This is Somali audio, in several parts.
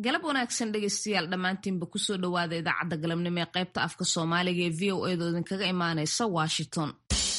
galab wanaagsan dhegaystayaal dhammaantiinba kusoo dhowaada idaacadda galabnimo ee qaybta afka soomaaliga ee v o edo idinkaga imaanaysa washington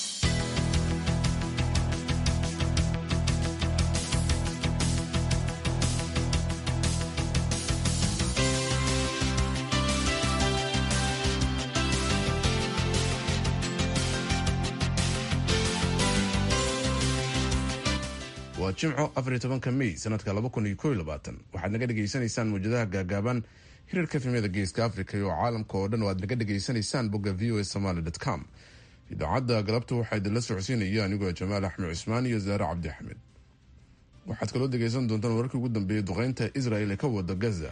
waa jimco afariyo tobanka mey sanadka laba kun iyo kow iyo labaatan waxaad naga dhegaysanaysaan mawjadaha gaagaaban hirarka filmyada geeska africa iyo caalamka oo dhan oo aad naga dhegaysanaysaan bogga v o a somaly com idaacadda galabta waxaa idinla socodsiinaya anigoo jamaal axmed cusmaan iyo zaare cabdi axmed waxaad kaloo dhegaysan doontaan wararkii ugu dambeeyay duqeynta israel ee ka wada gaza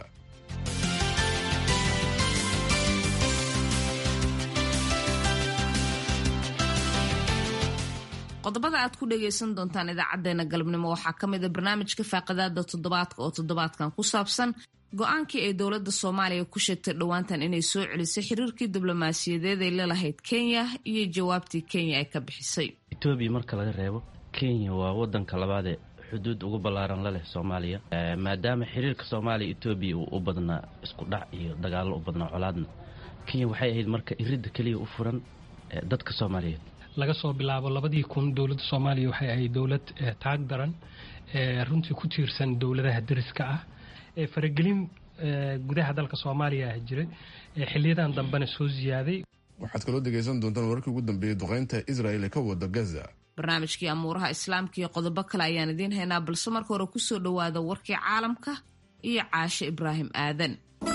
qodobada aad ku dhagaysan doontaan idaacadeena galabnimo waxaa ka mid a barnaamijka faaqidaada toddobaadka oo toddobaadkan ku saabsan go-aankii ay dowladda soomaaliya ku sheegtay dhowaantan inay soo celisay xiriirkii diblomaasiyadeed ay lalahayd kenya iyo jawaabtii kenya ay ka bixisay etoobiya marka laga reebo kenya waa wadanka labaadee xuduud ugu ballaaran la leh soomaaliya maadaama xiriirka soomaaliya etoobiya uu u badnaa isku dhac iyo dagaallo u badnaa colaadna kenya waxay ahayd marka iridda keliya u furan dadka soomaaliyeed laga soo bilaabo labadii kun dowladda soomaaliya waxay ahayd dowlad taag daran runtii ku tiirsan dowladaha dariska ah ee faragelin gudaha dalka soomaaliya ah jiray xiliyadan dambena soo ziyaaday waxaad kaloo dhegaysan doontaan wararkii ugu dambeeyey duqeynta israel ee ka wada gaza barnaamijkii amuuraha islaamka iyo qodobo kale ayaan idiin haynaa balse marka hore kusoo dhowaada warkii caalamka iyo caashe ibraahim aadan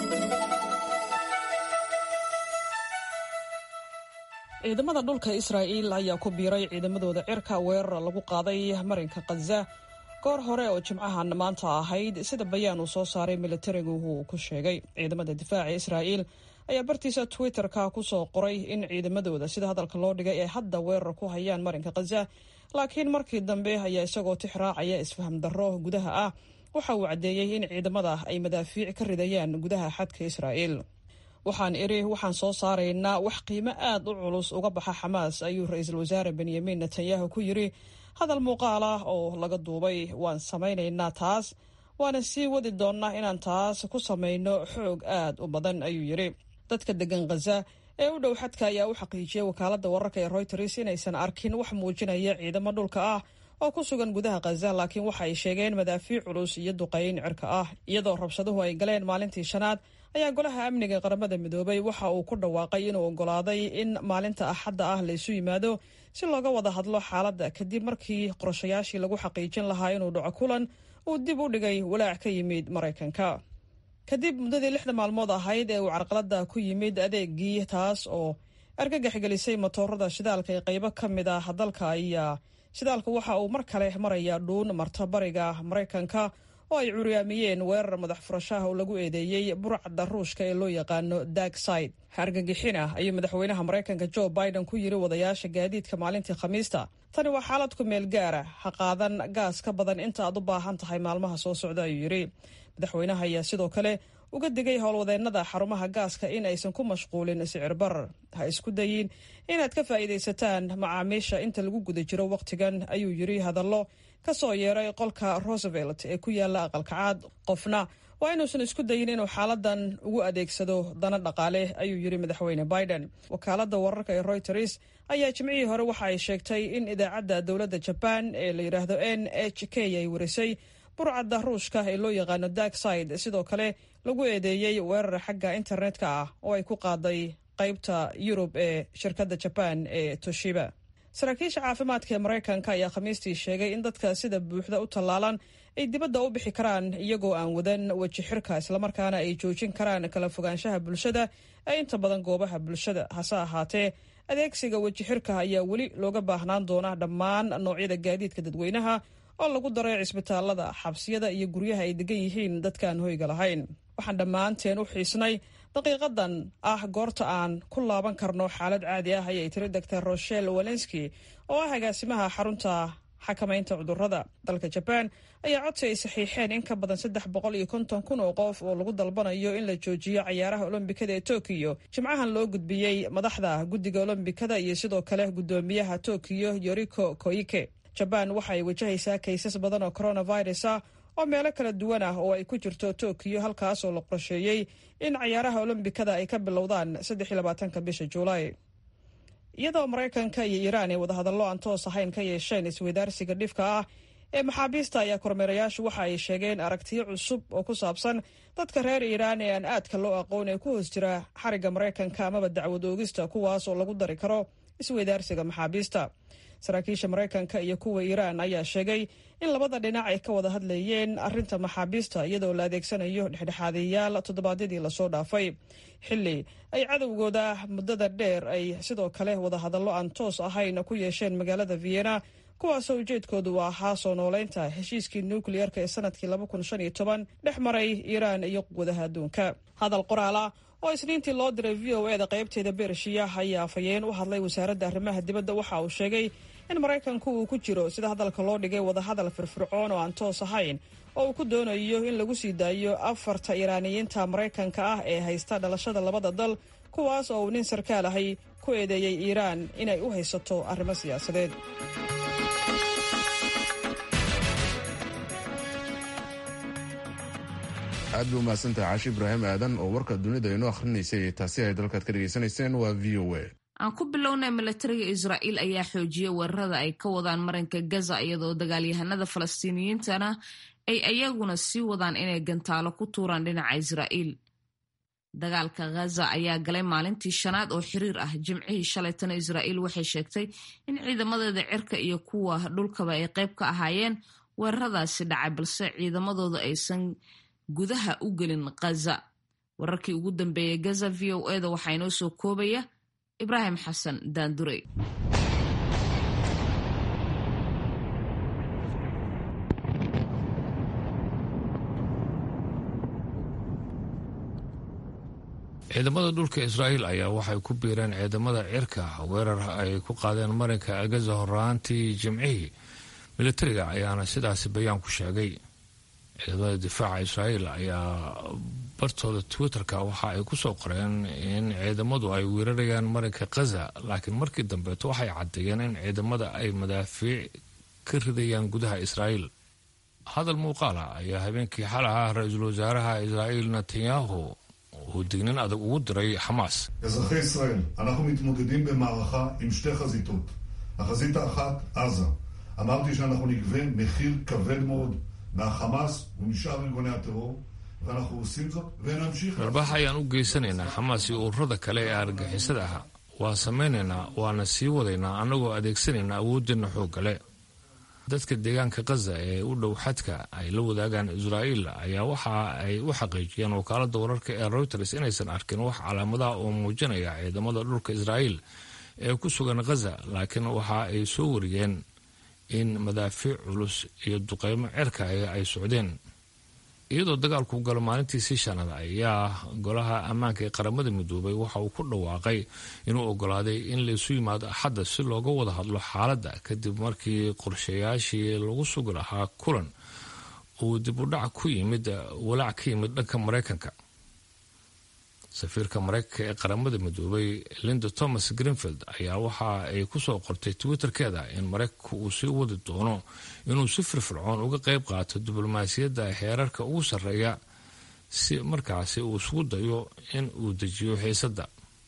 ciidamada dhulka israa'iil ayaa ku biiray ciidamadooda cirka weerar lagu qaaday marinka khaza goor hore oo jimcahan maanta ahayd sida bayaan uu soo saaray militarigu uu ku sheegay ciidamada difaaca israa'iil ayaa bartiisa twitter-ka ku soo qoray in ciidamadooda sida hadalka loo dhigay ay hadda weerar ku hayaan marinka khaza laakiin markii dambe ayaa isagoo tix raacaya isfaham darro gudaha ah waxa uu caddeeyey in ciidamada ay madaafiic ka ridayaan gudaha xadka israa'iil waxaan idhi waxaan soo saaraynaa wax qiimo aad u culus uga baxa xamaas ayuu ra-iisul wasaare benyamin netanyahu ku yidri hadal muuqaal ah oo laga duubay waan samaynaynaa taas waana sii wadi doonnaa inaan taas ku samayno xoog aad u badan ayuu yidhi dadka degan khaza ee u dhow xadka ayaa u xaqiijiyey wakaaladda wararka ee royters inaysan arkin wax muujinaya ciidamo dhulka ah oo ku sugan gudaha khaza laakiin waxa ay sheegeen madaafiic culus iyo duqayn cirka ah iyadoo rabshaduhu ay galeen maalintii shanaad ayaa golaha amniga qaramada midoobay waxa uu ku dhawaaqay inuu oggolaaday in maalinta axadda ah laysu yimaado si looga wada hadlo xaaladda kadib markii qorashayaashii lagu xaqiijin lahaa inuu dhaco kulan uu dib u dhigay walaac ka yimid maraykanka kadib muddadii lixda maalmood ahayd ee uu carqaladda ku yimid adeegii taas oo argagax gelisay matoorada shidaalka ee qaybo ka mid ah dalka ayaa shidaalka waxa uu mar kale maraya dhuun marta bariga maraykanka oo ay curyaamiyeen weerar madax furashaha oo lagu eedeeyey burcadda ruushka ee loo yaqaano dagside argagixin ah ayuu madaxweynaha maraykanka jo biden ku yiri wadayaasha gaadiidka maalintii khamiista tani waa xaalad ku meel gaara ha qaadan gaas ka badan inta aad u baahan tahay maalmaha soo socda ayuu yidhi madaxweynaha ayaa sidoo kale uga digay howlwadeennada xarumaha gaaska in aysan ku mashquulin sicir barar ha isku dayin inaad ka faa'iidaysataan macaamiisha inta lagu guda jiro wakhtigan ayuu yidhi hadallo ka soo yeeray qolka roosevelt ee ku yaala aqalkacaad qofna waa inuusan isku dayin inuu xaaladan ugu adeegsado dana dhaqaale ayuu yidhi madaxweyne biden wakaaladda wararka ee royters ayaa jimcihii hore waxa ay sheegtay in idaacadda dowladda jabaan ee la yidhaahdo n h k ay warisay burcadda ruushka ee loo yaqaano dagside sidoo kale lagu eedeeyey weerar xagga internetka ah oo ay ku qaaday qaybta yurub ee shirkadda jabaan ee toshiba saraakiisha caafimaadka ee maraykanka ayaa khamiistii sheegay in dadka sida buuxda u tallaalan ay dibadda u bixi karaan iyagoo aan wadan weji xirka islamarkaana ay joojin karaan kala fogaanshaha bulshada ee inta badan goobaha bulshada hase ahaatee adeegsiga weji xirka ayaa weli looga baahnaan doona dhammaan noocyada gaadiidka dadweynaha oo lagu daray cisbitaalada xabsiyada iyo guryaha ay degan yihiin dadkaan hoyga lahayn waxaan dhammaanteen u xiisnay daqiiqadan ah goorta aan ku laaban karno xaalad caadi ah ayay tiri doctor rochelle walenski oo ah agaasimaha xarunta xakamaynta cudurrada dalka jabaan ayaa codsi ay saxiixeen in ka badan saddex boqol iyo konton kun oo qof oo lagu dalbanayo in la joojiyo cayaaraha olombikada ee tokiyo jimcahan loo gudbiyey madaxda guddiga olombikada iyo sidoo kale guddoomiyaha tokiyo yoriko koike jabaan waxa ay wajahaysaa kaysas badan oo coronavirus ah oo meelo kala duwan ah oo ay ku jirto tokiyo halkaas oo la qorsheeyey in cayaaraha olombikada ay ka bilowdaan saddexiyolabaatanka bisha juulaay iyadoo maraykanka iyo iiraan ay wadahadallo aan toos ahayn ka yeesheen isweydaarsiga dhifka ah ee maxaabiista ayaa kormeerayaashu waxa ay sheegeen aragtiyo cusub oo ku saabsan dadka reer iiraan ee aan aadka loo aqoon ee ku hoos jira xarigga maraykanka amaba dacwad oogista kuwaas oo lagu dari karo isweydaarsiga maxaabiista saraakiisha maraykanka iyo kuwa iiraan ayaa sheegay in labada dhinac ay ka wada hadlayeen arrinta maxaabiista iyadoo la adeegsanayo dhexdhexaadayaal toddobaadyadii lasoo dhaafay xilli ay cadowgooda muddada dheer ay sidoo kale wadahadallo aan toos ahayn ku yeesheen magaalada vienna kuwaasoo ujeedkoodu u ahaa soo nooleynta heshiiskii nukliyarka ee sanadkii dhex maray iiraan iyo quwadaha adduunka hadal qoraala oo isniintii loo diray v o eda qaybteeda bershiya ayaa afhayeen u hadlay wasaaradda arrimaha dibadda waxa uu sheegay in maraykanku uu ku jiro sida hadalka loo dhigay wadahadal firfircoon oo aan toos ahayn oo uu ku doonayo in lagu sii daayo afarta iiraaniyiinta maraykanka ah ee haysta dhalashada labada dal kuwaas oo uu nin sarkaal ahay ku eedeeyey iiraan inay u haysato arrimo siyaasadeed aad bay umahadsantahay caashi ibraahim aadan oo warka dunida inoo akhrinaysay taasi ay dalkaad ka dhegaysanayseen waa v o a aan ku bilownay milatariga israa'iil ayaa xoojiyey weerarada ay ka wadaan marinka gaza iyadoo dagaalyahanada falastiiniyiintana ay ayaguna sii wadaan inay gantaalo ku tuuraan dhinaca israa'iil dagaalka ghaza ayaa galay maalintii shanaad oo xiriir ah jimcihii shalaytana israa'iil waxay sheegtay in ciidamadeeda cirka iyo kuwa dhulkaba ay qayb ka ahaayeen weeraradaasi dhacay balse ciidamadooda aysan gudaha u gelin ghaza wararkii ugu dambeeyey gaza v o eda waxaa inoo soo koobaya ibraahim xasan daandurey ciidamada dhulka israa'iil ayaa waxay ku biireen ciidamada cirka weerar ay ku qaadeen marinka agaza horaantii jimcihii militariga ayaana sidaasi bayaan ku sheegay ciidamada difaaca israa'iil ayaa bartooda twitterka waxa ay ku soo qoreen in ciidamadu ay weerarayaan marinka khaza laakiin markii dambeeto waxay caddeeyeen in ciidamada ay madaafiic ka ridayaan gudaha israa'iil hadal muuqaala ayaa habeenkii xal ah ra-iisul wasaaraha israa'iil netanyahu uu dignin adag ugu diray xamaas אזרחי ישראל, אנחנו מתמודדים במערכה עם שתי חזיתות. החזית האחת, עזה. אמרתי שאנחנו נגבה מחיר כבד מאוד מהחמאס ומשאר ארגוני הטרור, ואנחנו עושים זאת ונמשיך. garbax ayaan u geysanaynaa xamaas iyo ururada kale ee argagixisada ah waa samaynaynaa waana sii wadaynaa annagoo adeegsanaynaa awoodeenna xooggale dadka deegaanka khaza ee u dhow xadka ay la wadaagaan israa'iil ayaa waxa ay u xaqiijiyeen wakaalada wararka ee reuters inaysan arkin wax calaamadaha oo muujinaya ciidamada dhulka israa'iil ee ku sugan khaza laakiin waxa ay soo wariyeen in madaafiic culus iyo duqeymo cerka ay socdeen iyadoo dagaalku galo maalintiisii shanaad ayaa golaha ammaanka ee qaramada midoobay waxa uu ku dhawaaqay inuu ogolaaday in laysu yimaado axadda si looga wada hadlo xaaladda kadib markii qorshayaashii lagu sugi lahaa kulan uu dib u dhac ku yimid walaac ka yimid dhanka maraykanka safiirka maraykanka ee qaramada midoobay linda thomas greenfield ayaa waxa ay kusoo qortay twitterkeeda in maraykanku uu sii wadi doono inuu si firfircoon uga qayb qaato diblomaasiyadda heerarka ugu sarreeya si markaasi uu isugu dayo in uu dejiyo xiisadda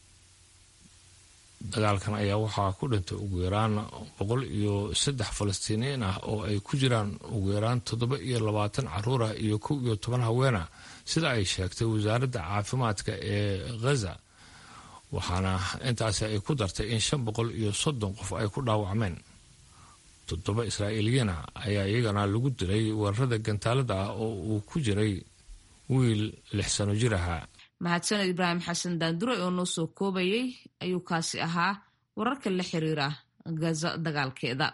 dagaalkan ayaa waxaa ku dhintay ugu yaraan boqol iyo saddex falastiiniyiin ah oo ay ku jiraan ugu yaraan toddoba iyo labaatan caruur ah iyo kow iyo toban haweena sida ay sheegtay wasaaradda caafimaadka ee khaza waxaana intaasi ay ku dartay in shan boqol iyo soddon qof ay ku dhaawacmeen toddoba israa'iiliyiina ayaa iyagana lagu dilay weerarada gantaalada ah oo uu ku jiray wiil lix sano jir ahaa mahadsaned ibraahim xasan daandure oo noo soo koobayay ayuu kaasi ahaa wararka la xiriira gaza dagaalkeeda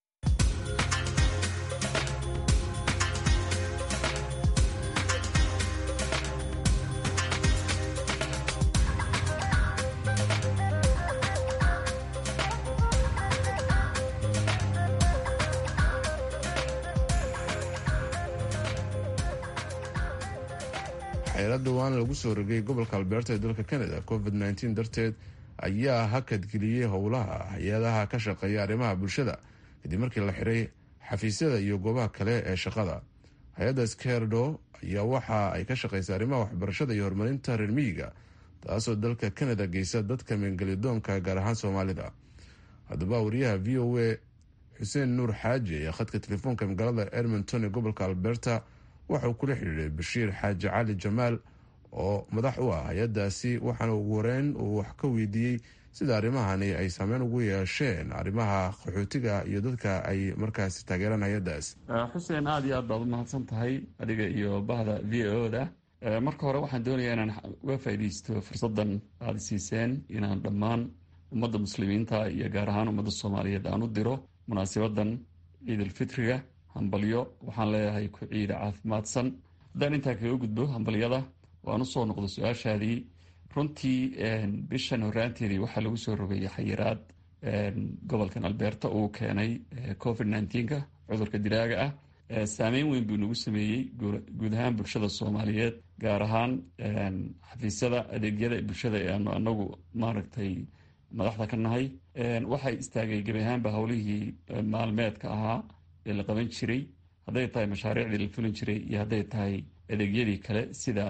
xeelad dhowaan lagu soo rogay gobolka albeerta ee dalka canada covid nteen darteed ayaa hakadgeliyey howlaha hay-adaha ka shaqeeya arrimaha bulshada kadib markii la xiray xafiisyada iyo goobaha kale ee shaqada hay-adda skerdo ayaa waxa ay ka shaqaysay arrimaha waxbarashada iyo horumarinta reer miyiga taasoo dalka canada geysa dadka meengelidoonka gaar ahaan soomaalida haddaba wariyaha v o a xuseen nuur xaaji ayaa khadka telefoonka magaalada edmonton ee gobolka alberta waxauu kula xidhiiray bashiir xaaji cali jamaal oo madax u ah hay-adaasi waxaana ugu horeyn uu wax ka weydiiyey sida arrimahani ay saameyn ugu yeesheen arrimaha qaxootiga iyo dadka ay markaasi taageeraan hay-adaas xuseen aada iyo aad baad u mahadsan tahay adiga iyo bahda v o da marka hore waxaan doonayaa inaan uga faaideysto fursaddan aada siiseen inaan dhammaan ummadda muslimiinta iyo gaar ahaan ummadda soomaaliyeed aan u diro munaasibadan ciidulfitriga hambalyo waxaan leeyahay ku ciida caafimaadsan haddaan intaa kaga gudbo hambalyada waan usoo noqdo su-aashaadii runtii bishan horaanteedii waxaa lagu soo rogayay xayiraad gobolkan alberta uu keenay covid nneteen-ka cudurka dilaaga ah saameyn weyn buu nagu sameeyey guud ahaan bulshada soomaaliyeed gaar ahaan xafiisyada adeegyada bulshada ee aanu anagu maaragtay madaxda ka nahay waxay istaagay gebi ahaanba howlihii maalmeedka ahaa ee la qaban jiray hadday tahay mashaariicdii la fulin jiray iyo hadday tahay adeegyadii kale sida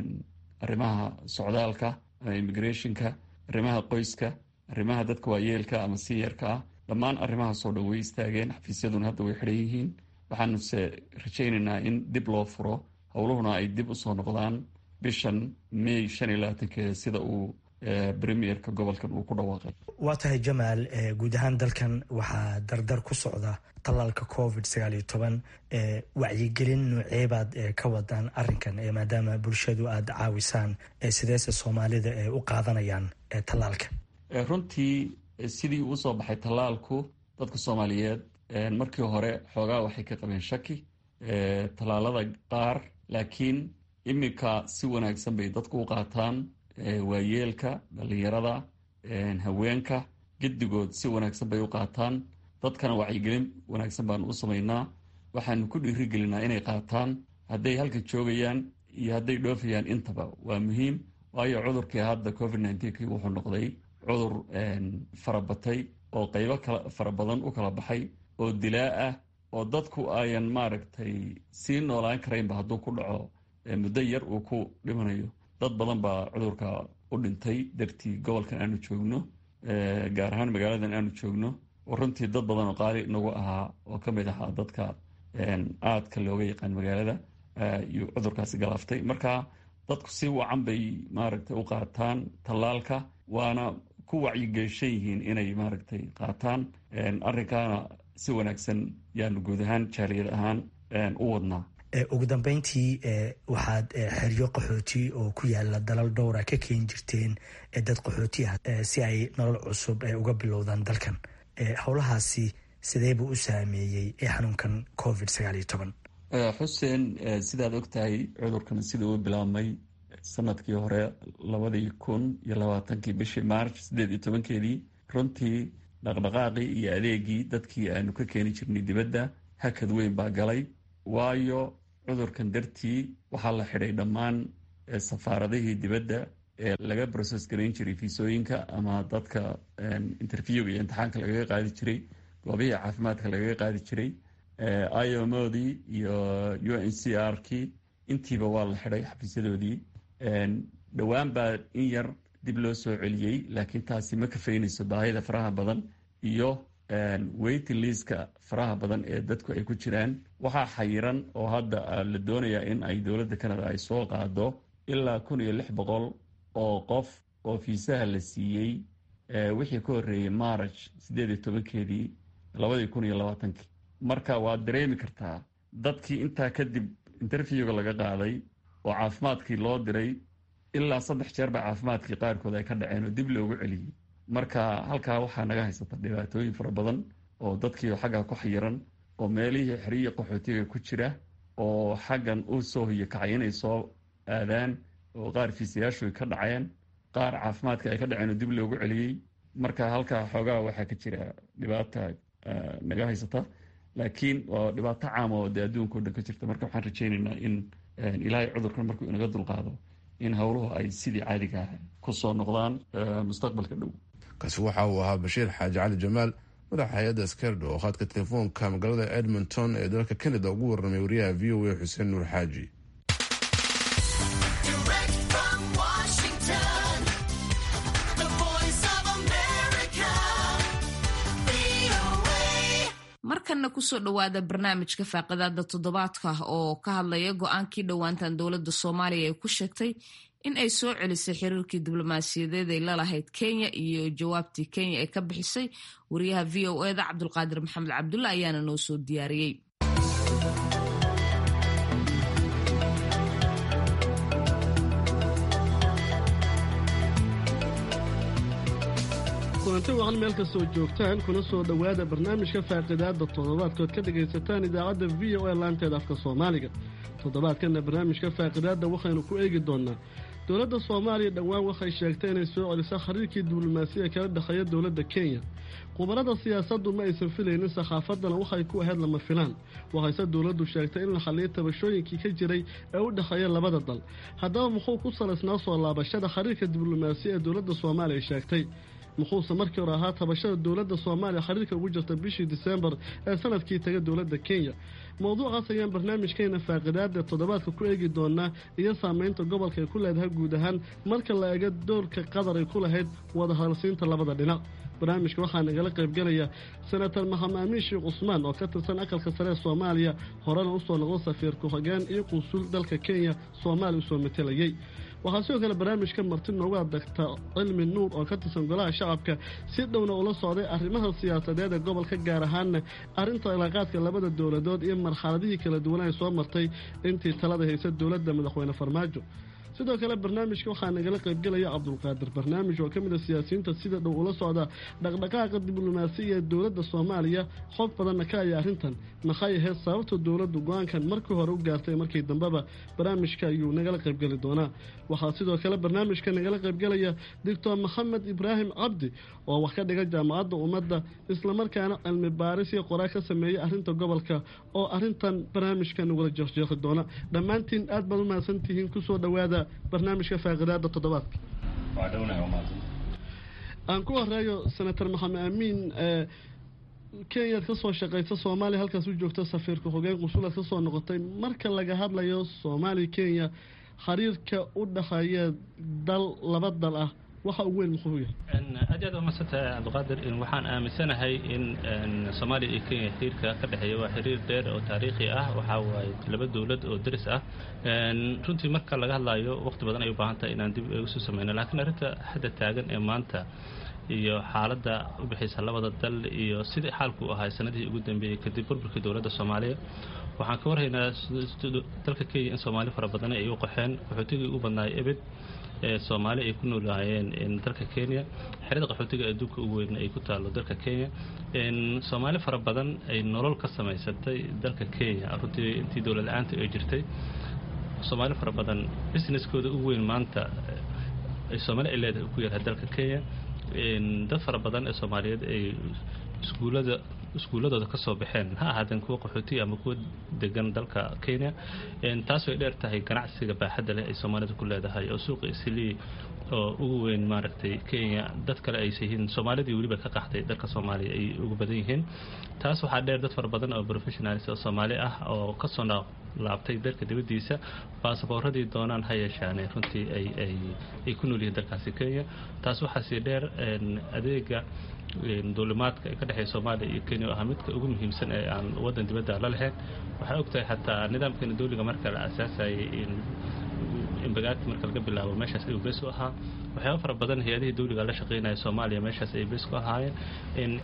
arrimaha socdaalka ama immigrationka arrimaha qoyska arrimaha dadka waayeelka ama siyarka ah dhammaan arrimahaasoo dhan way istaageen xafiisyaduna hadda way xidhan yihiin waxaanuse rajaynaynaa in dib loo furo howluhuna ay dib usoo noqdaan bishan may shan iyo labaatankeeda sida uu premierka gobolkan uu ku dhawaaqay waa tahay jamaal guud ahaan dalkan waxaa dardar ku socda tallaalka covid sagaal iyo toban wacyigelin nooceebaad ka wadaan arinkan maadaama bulshadu aada caawisaan sideese soomaalida u qaadanayaan tallaalka runtii sidii uu usoo baxay tallaalku dadka soomaaliyeed markii hore xoogaa waxay ka qabeen shaki tallaalada qaar laakiin iminka si wanaagsan bay dadku u qaataan waayeelka dhalinyarada haweenka gedigood si wanaagsan bay u qaataan dadkana wacyigelin wanaagsan baanu u samaynaa waxaanu ku dhiirigelinaa inay qaataan hadday halka joogayaan iyo hadday dhoofayaan intaba waa muhiim waayo cudurkii hadda covid nneteen wuxuu noqday cudur farabatay oo qeybo kala fara badan u kala baxay oo dilaa ah oo dadku ayan maaragtay sii noolaan karaynba hadduu ku dhaco muddo yar uu ku dhimanayo dad badan baa cudurka u dhintay dartii gobolkan aanu joogno gaar ahaan magaaladan aanu joogno oo runtii dad badan oo qaali nagu ahaa oo ka mid ahaa dadka aadka looga yaqaan magaalada iyo cudurkaasi galaaftay marka dadku si wacan bay maaragtay u qaataan tallaalka waana ku wacyigelishan yihiin inay maaragtay qaataan arrinkaana si wanaagsan yaanu guud ahaan jaaliyad ahaan u wadnaa ugu dambeyntii waxaad xeryo qaxooti oo ku yaala dalal dhowra ka keeni jirteen dad qaxooti ah si ay nolol cusub uga bilowdaan dalkan howlahaasi sidee buu u saameeyey xanuunkan covid sagaal iyo toban xuseen sidaad ogtahay cudurkan sida uu bilaabmay sanadkii hore labadii kun iyo labaatankii bishii march siddeed iyo tobankeedii runtii dhaqdhaqaaqii iyo adeegii dadkii aanu ka keeni jirnay dibadda hakad weyn baa galay waayo cudurkan dartii waxaa la xidhay dhammaan safaaradihii dibadda ee laga broses garayn jiray fiisooyinka ama dadka interviewga iyo imtixaanka lagaga qaadi jiray goobihii caafimaadka lagaga qaadi jiray iomodii iyo u n c r kii intiiba waa la xidhay xafiisyadoodii dhowaan baa in yar dib loo soo celiyey laakiin taasi ma kafaynayso baahida faraha badan iyo waiting liiska faraha badan ee dadku ay ku jiraan waxaa xayiran oo hadda la doonayaa in ay dowladda canada ay soo qaado ilaa kun iyo lix boqol oo qof oo fiisaha la siiyey wixii ka horreeyey march siddeed iyo tobankeedii labadii kun iyo labaatankii marka waad dareemi kartaa dadkii intaa kadib interviewga laga qaaday oo caafimaadkii loo diray ilaa saddex jeer ba caafimaadkii qaarkood ay ka dhaceen oo dib loogu celiyey marka halkaa waxaa naga haysata dhibaatooyin fara badan oo dadkii xagga ku xayiran oo meelihii xeriya qaxootiga ku jira oo xaggan u soo hoyo kacay inay soo aadaan oo qaar fiisayaashu ay ka dhaceen qaar caafimaadka ay ka dhaceen oo dib loogu celiyey marka halkaa xoogaa waxaa ka jira dhibaata naga haysata laakiin waa dhibaato caama oo dee adduunka o dhan ka jirta marka waxaan rajaynaynaa in ilaahay cudurkan markuu inaga dulqaado in howluhu ay sidii caadiga ku soo noqdaan mustaqbalka dhow kaasi waxa uu ahaa bashiir xaaji cali jamaal madaxa hay-adda skerdo oo khadka telefoonka magaalada edmonton ee dalka canada ugu warramay wariyaha v o a xuseen nuur xaaji markanna kusoo dhowaada barnaamijka faaqidaada toddobaadka oo ka hadlaya go-aankii dhowaantan dowladda soomaaliya ay ku sheegtay in ay soo celisay xiriirkii diblomaasiyadeed ay lalahayd kenya iyo jawaabtii kenya ee ka bixisay wariyaha v o eda cabdulqaadir maxamed cabdulla ayaana noo soo diyaariyey kulanti wacan meel kastoo joogtaan kuna soo dhowaada barnaamijka faaqidaada toddobaadkood ka dhagaysataan idaacadda v o a laanteeda afka soomaaliga toddobaadkanna barnaamijka faaqidaadda waxaynu ku eegi doonaa dowladda soomaaliya dhowaan waxay sheegtay inay soo celiso xiriirkii diblomaasiya kala dhexeeya dowladda kenya khubarada siyaasaddu ma aysan filaynin sakhaafadana waxay ku ahayd lama filaan waxayse dowladdu sheegtay in la xalliyo tabashooyinkii ka jiray ee u dhexeeya labada dal haddaba muxuu ku salaysnaa soo laabashada xiriirka diblomaasiya ee dowladda soomaaliya sheegtay muxuuse markii hore ahaa tabashada dowladda soomaaliya xiriirka ugu jirta bishii disembar ee sanadkii taga dowladda kenya mowduucaas ayaan barnaamijkeena faaqidaada toddobaadka ku eegi doonaa iyo saameynta gobolka ay ku leedahay guud ahaan marka la eego doorka qatar ay ku lahayd wadahadalsiinta labada dhinac barnaamijka waxaa nagala qaybgelaya senator maxamed amiin sheekh cusmaan oo ka tirsan aqalka sare ee soomaaliya horena usoo noqdo safiir ku-xigeen iyo qunsul dalka kenya soomaaliya usoo matelayay waxaa sidoo kale barnaamijka marti noogu adagta cilmi nuur oo ka tirsan golaha shacabka si dhowna ula socday arrimaha siyaasadeed ee gobolka gaar ahaanna arrinta cilaaqaadka labada dowladood iyo marxaladihii kala duwan ay soo martay intii talada haysa dowladda madaxweyne farmaajo sidoo kale barnaamijka waxaa nagala qaybgelaya cabdulqaadir barnaamij oo ka mid a siyaasiyiinta sida dhow ula socda dhaqdhaqaaqa diblomaasiya ee dowladda soomaaliya xog badanna ka aya arrintan maxay ahayd sababta dowladdu go-aankan markii hore u gaartay markii dambeba barnaamijka ayuu nagala qaybgeli doonaa waxaa sidoo kale barnaamijka nagala qaybgelaya doctor maxamed ibraahim cabdi oo wax ka dhiga jaamacadda ummadda islamarkaana cilmi baaris iyo qoraa ka sameeyay arrinta gobolka oo arrintan barnaamijka nagula jeeqjeeqi doona dhammaantiin aad baad u mahadsantihiin kusoo dhowaada barnaamijka faaqidaada toddobaadka aan ku horeeyo senator maxamed amiin kenyaad ka soo shaqaysa soomaaliya halkaas u joogta safiirka xogeen qusulaad ka soo noqotay marka laga hadlayo soomaaliya kenya xiriirka u dhexeeya dal laba dal ah waxa ugu weyn muxuu yahay aad aad umadsantah cabdiqaadir waxaan aaminsanahay in soomaaliya iyo kenya xiriirka ka dhexeeya waa xiriir dheer oo taariikhi ah waxaa waaye laba dowlad oo deris ah runtii marka laga hadlayo waqti badan ay u baahan tahay inaan dib isu sameyno laakiin arrinta hadda taagan ee maanta iyo xaaladda u bixaysa labada dal iyo sidii xaalku ahaa sanadihii ugu dambeeyey kadib burburkii dowladda soomaaliya waxaan ka warhaynaa dalka kenya in soomaali fara badan ay u qaxeen qaxootigii ugu badnaay ebed ee soomaali ay ku noolaayeen dalka kenya xerada qaxootiga adduunka ugu weyn ay ku taalo dalka kenya soomaali fara badan ay nolol ka samaysatay dalka kenya runtii intii dowlad la-aanta ay jirtay soomaali fara badan businesskooda ugu weyn maanta ay soomaali ay leedahay ku yahay dalka kenya dad fara badan ee soomaaliyeed ay iskuullada iskuulladooda ka soo baxeen ha ahaadeen kuwa qaxootiya ama kuwa degan dalka kenya taas way dheer tahay ganacsiga baaxadda leh ay soomaalida ku leedahay oo suuqa islii oo ugu weyn maaragtay kenya dad kale aysa yihiin soomaalidii weliba ka qaxday dalka soomaaliya ay ugu badan yihiin taas waxaa dheer dad fara badan oo professionalis oo soomaali ah oo kasoo laabtay dalka dibaddiisa baasaboorradii doonaan ha yeeshaane runtii ay ku nool yihiin dalkaasi kenya taas waxaa sii dheer adeega duulimaadka ee ka dhexeeya soomaaliya iyo kenya oo ahaa midka ugu muhiimsan ee aan waddan dibadda la lahayn waxay og tahay xataa nidaamkeena dowliga marka la asaasayay in bagaagti marka laga bilaabo meeshaas ayuu bees u ahaa waxyaaba fara badan hay-adihii dowliga la shaqeynaya soomaaliya meeshaas ay bees ku ahaayeen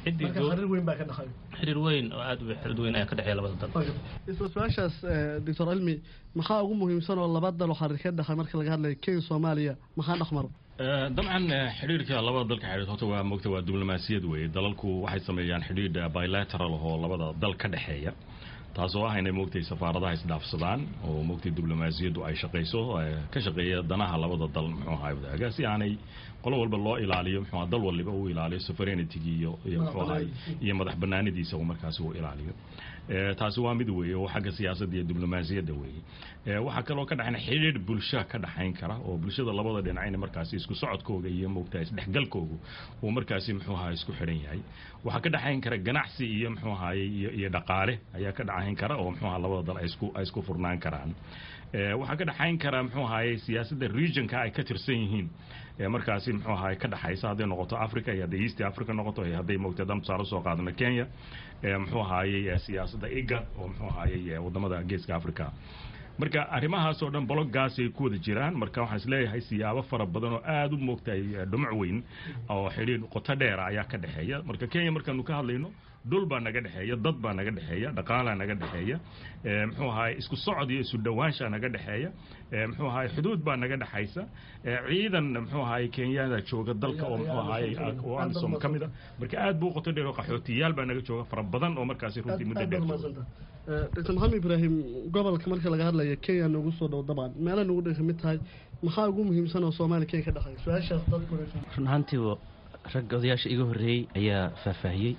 xiriir weyn oo aad xiriir weyn ayaa ka dhexeeya labada dal isla su-aashaas doctor cilmi maxaa ugu muhiimsan oo laba dal oo xariir ka dhexay marka laga hadlayo kenya soomaaliya maxaa dhexmaro dabcan xidhiirka labada dalka xidhiir horta waa moogta waa diblomaasiyad weeye dalalku waxay sameeyaan xidhiidh bilateral oo labada dal ka dhexeeya taasoo ah inay moogtay safaaradaha isdhaafsadaan oo moogtay diblomaasiyaddu ay shaqayso ka shaqeeya danaha labada dal muxuu ahay wadaaga si aanay qolo walba loo ilaaliyo muxuu dal waliba uu ilaaliyo sovereignity iyo iyo muxuu ahay iyo madax banaanidiisa uu markaasi uu ilaaliyo taasi waa mid weeye oo xagga siyaasadda iyo diblomaasiyadda weeye waxaa kaloo ka dhaxayn xidhiidh bulsha ka dhaxayn kara oo bulshada labada dhinacayna markaasi isku socodkooga iyo moogtahay isdhexgalkoogu uu markaasi muxuu ahay isku xidhan yahay waxaa ka dhaxayn kara ganacsi iyo muxuu ahaye iyo iyo dhaqaale ayaa ka dhaxayn kara oo muxuu aha labada dal ay isku ay isku furnaan karaan waxaa ka dhaxayn kara muxuu ahaye siyaasadda regionka ay ka tirsan yihiin markaasi muxuu ahaye ka dhaxaysa hadday noqoto africa iyo hadday east africa noqoto iyo hadday moogtay dan tusaale soo qaadana kenya muxuu ahaayey siyaasadda igad oo muxuu ahaayey wadamada geeska africa marka arrimahaasoo dhan bologgaasay ku wada jiraan marka waxaan isleeyahay siyaabo fara badan oo aada u moogtahay dhumuc weyn oo xidhiir qoto dheera ayaa ka dhexeeya marka kenya markaanu ka hadlayno dhul baa naga dhexeeya dad baa naga dhexeeya dhaqaalaa naga dhexeeya muxuu ahaay isku socod iyo isu dhowaanshaa naga dhexeeya muxuu ahaay xuduud baa naga dhexaysa ciidan muxuu ahaay kenyada jooga dalka oo muxuu ahaay oo amisom ka mid a marka aad buu qoto dheer oo qaxootiyaal baa naga jooga fara badan oo markaasi runtii muddo dheer dr maxamed ibraahim gobolka marka laga hadlaya kenya nagu soo dhow dabcan meela nagu dhan kamid tahay maxaa ugu muhiimsan oo soomaaliya kenya ka dhexeeya su-aashaas dadku run ahaantii rag odayaasha iga horreeyey ayaa faahfaahiyey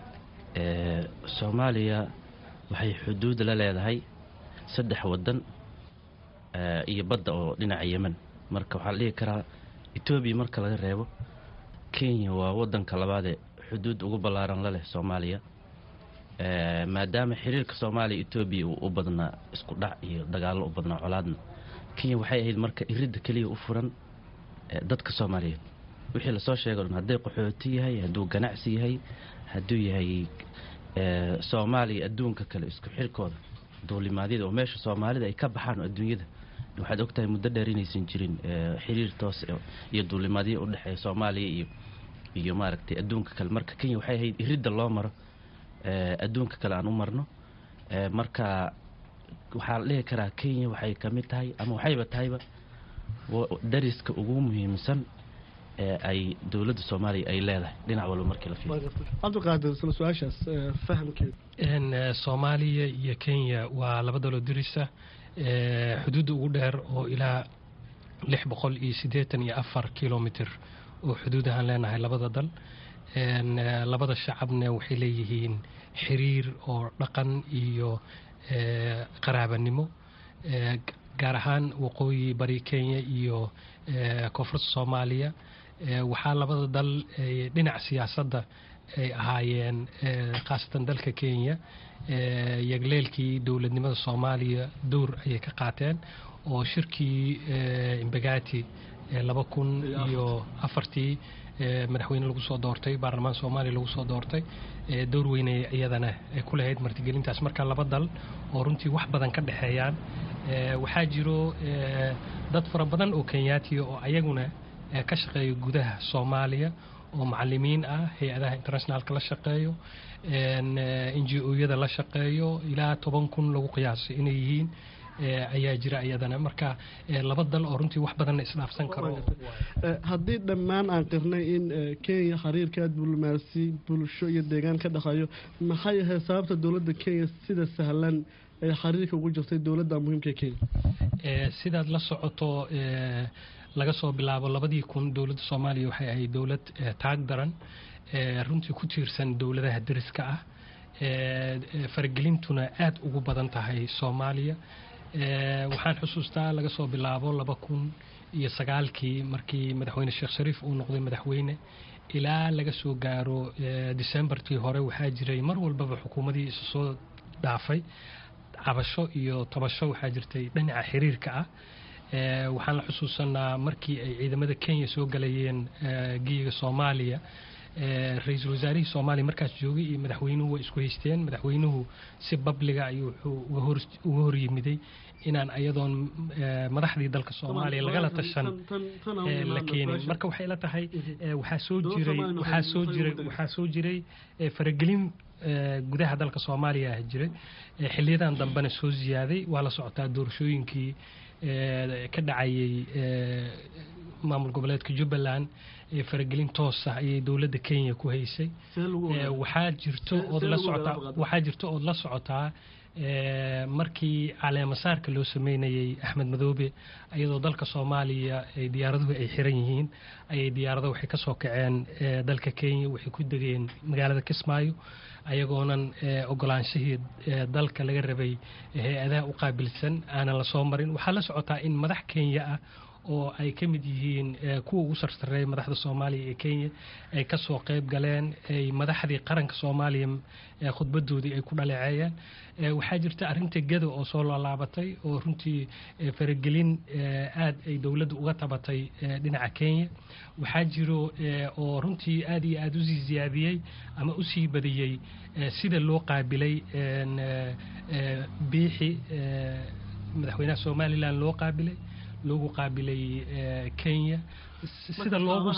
soomaaliya waxay xuduud la leedahay saddex waddan iyo badda oo dhinaca yemen marka waxaa la dhihi karaa etoobiya marka laga reebo kenya waa waddanka labaadee xuduud ugu ballaaran la leh soomaaliya maadaama xiriirka soomaaliya etoobiya uu u badnaa isku dhac iyo dagaallo u badnaa colaadna kenya waxay ahayd marka iridda keliya u furan dadka soomaaliyeed wixii lasoo sheego dhan hadday qaxooti yahay hadduu ganacsi yahay hadduu yahay soomaaliya adduunka kale isku xirkooda duulimaadyada oo meesha soomaalida ay ka baxaan adduunyada waxaad ogtahay muddo dheer inaysan jirin xiriir toos iyo duulimaadyo udhexeeya soomaaliya iyo iyo maaragtay adduunka kale marka kenya waxay ahayd iridda loo maro adduunka kale aan u marno marka waxaa la dhihi karaa kenya waxay ka mid tahay ama waxayba tahayba dariska ugu muhiimsan ee ay dowladda soomaaliya ay leedahay dhinac walba markii la fiiriyo cabdiqaadir isla su-aashaas fahamkeeda soomaaliya iyo kenya waa laba daloo dirisa xuduudda ugu dheer oo ilaa lix boqol iyo siddeetan iyo afar kilomitr oo xuduud ahaan leenahay labada dal labada shacabna waxay leeyihiin xiriir oo dhaqan iyo qaraabanimo gaar ahaan waqooyi bari kenya iyo koonfurta soomaaliya waxaa labada dal dhinaca siyaasadda ay ahaayeen khaasatan dalka kenya yagleelkii dowladnimada soomaaliya dowr ayay ka qaateen oo shirkii imbagati laba kun iyo afartii madaxweyne lagu soo doortay baarlamaan soomaaliya lagu soo doortay dowr weynay iyadana ku lahayd martigelintaas marka laba dal oo runtii wax badan ka dhexeeyaan waxaa jiro dad fara badan oo kenyaatiya oo ayaguna ka shaqeeya gudaha soomaaliya oo macalimiin ah hay-adaha internationaalka la shaqeeyo n g o-yada la shaqeeyo ilaa toban kun lagu qiyaasay inay yihiin ayaa jira iyadana marka laba dal oo runtii wax badanna isdhaafsan karo haddii dhammaan aan qirnay in kenya xiriirka diblomaasi bulsho iyo deegaan ka dhexeeyo maxay ahayd sababta dowladda kenya sida sahlan ee xiriirka ugu jirtay dowladda muhiimka kenya sidaad la socoto laga soo bilaabo labadii kun dowladda soomaaliya waxay ahayd dowlad taag daran runtii ku tiirsan dowladaha deriska ah faragelintuna aada ugu badan tahay soomaaliya waxaan xusuustaa laga soo bilaabo laba kun iyo sagaalkii markii madaxweyne sheekh shariif uu noqday madaxweyne ilaa laga soo gaaro decembartii hore waxaa jiray mar walbaba xukuumadii isu soo dhaafay cabasho iyo tabasho waxaa jirtay dhinaca xiriirka ah waxaan la xusuusanaa markii ay ciidamada kenya soo galayeen geyiga soomaaliya ra-iisul wasaarihii soomaaliya markaas joogay iyo madaxweynuhu way isku haysteen madaxweynuhu si babliga ayuu wuxuu uga horyimiday inaan ayadoon madaxdii dalka soomaaliya lagala tashan la keenin marka waxay la tahay waxaa soo jiray waxaa soo jiray waxaa soo jiray faragelin gudaha dalka soomaaliya ah jiray xiliyadan dambena soo ziyaaday waa la socotaa doorashooyinkii ka dhacayay maamul goboleedka jubbaland faragelin toosa ayay dowladda kenya ku haysay waxaa jirto ood la socotaa waxaa jirto ood la socotaa markii caleemasaarka loo sameynayey axmed madoobe iyadoo dalka soomaaliya ay diyaaraduhu ay xiran yihiin ayay diyaarado waxay kasoo kaceen dalka kenya waxay ku degeen magaalada kismaayo ayagoonan ogolaanshihii dalka laga rabay hay-adaha u qaabilsan aanan lasoo marin waxaa la socotaa in madax kenya ah oo ay ka mid yihiin kuwa ugu sarsareeya madaxda soomaaliya ee kenya ay kasoo qeyb galeen ay madaxdii qaranka soomaaliya khudbadoodii ay ku dhaleeceeyeen waxaa jirta arrinta gado oo soo laalaabatay oo runtii faragelin aad ay dowladda uga tabatay dhinaca kenya waxaa jiro oo runtii aad iyo aad usii ziyaadiyey ama usii badiyey sida loo qaabilay biixi madaxweynaha somalilan loo qaabilay loogu qaabilay kenya sida loogu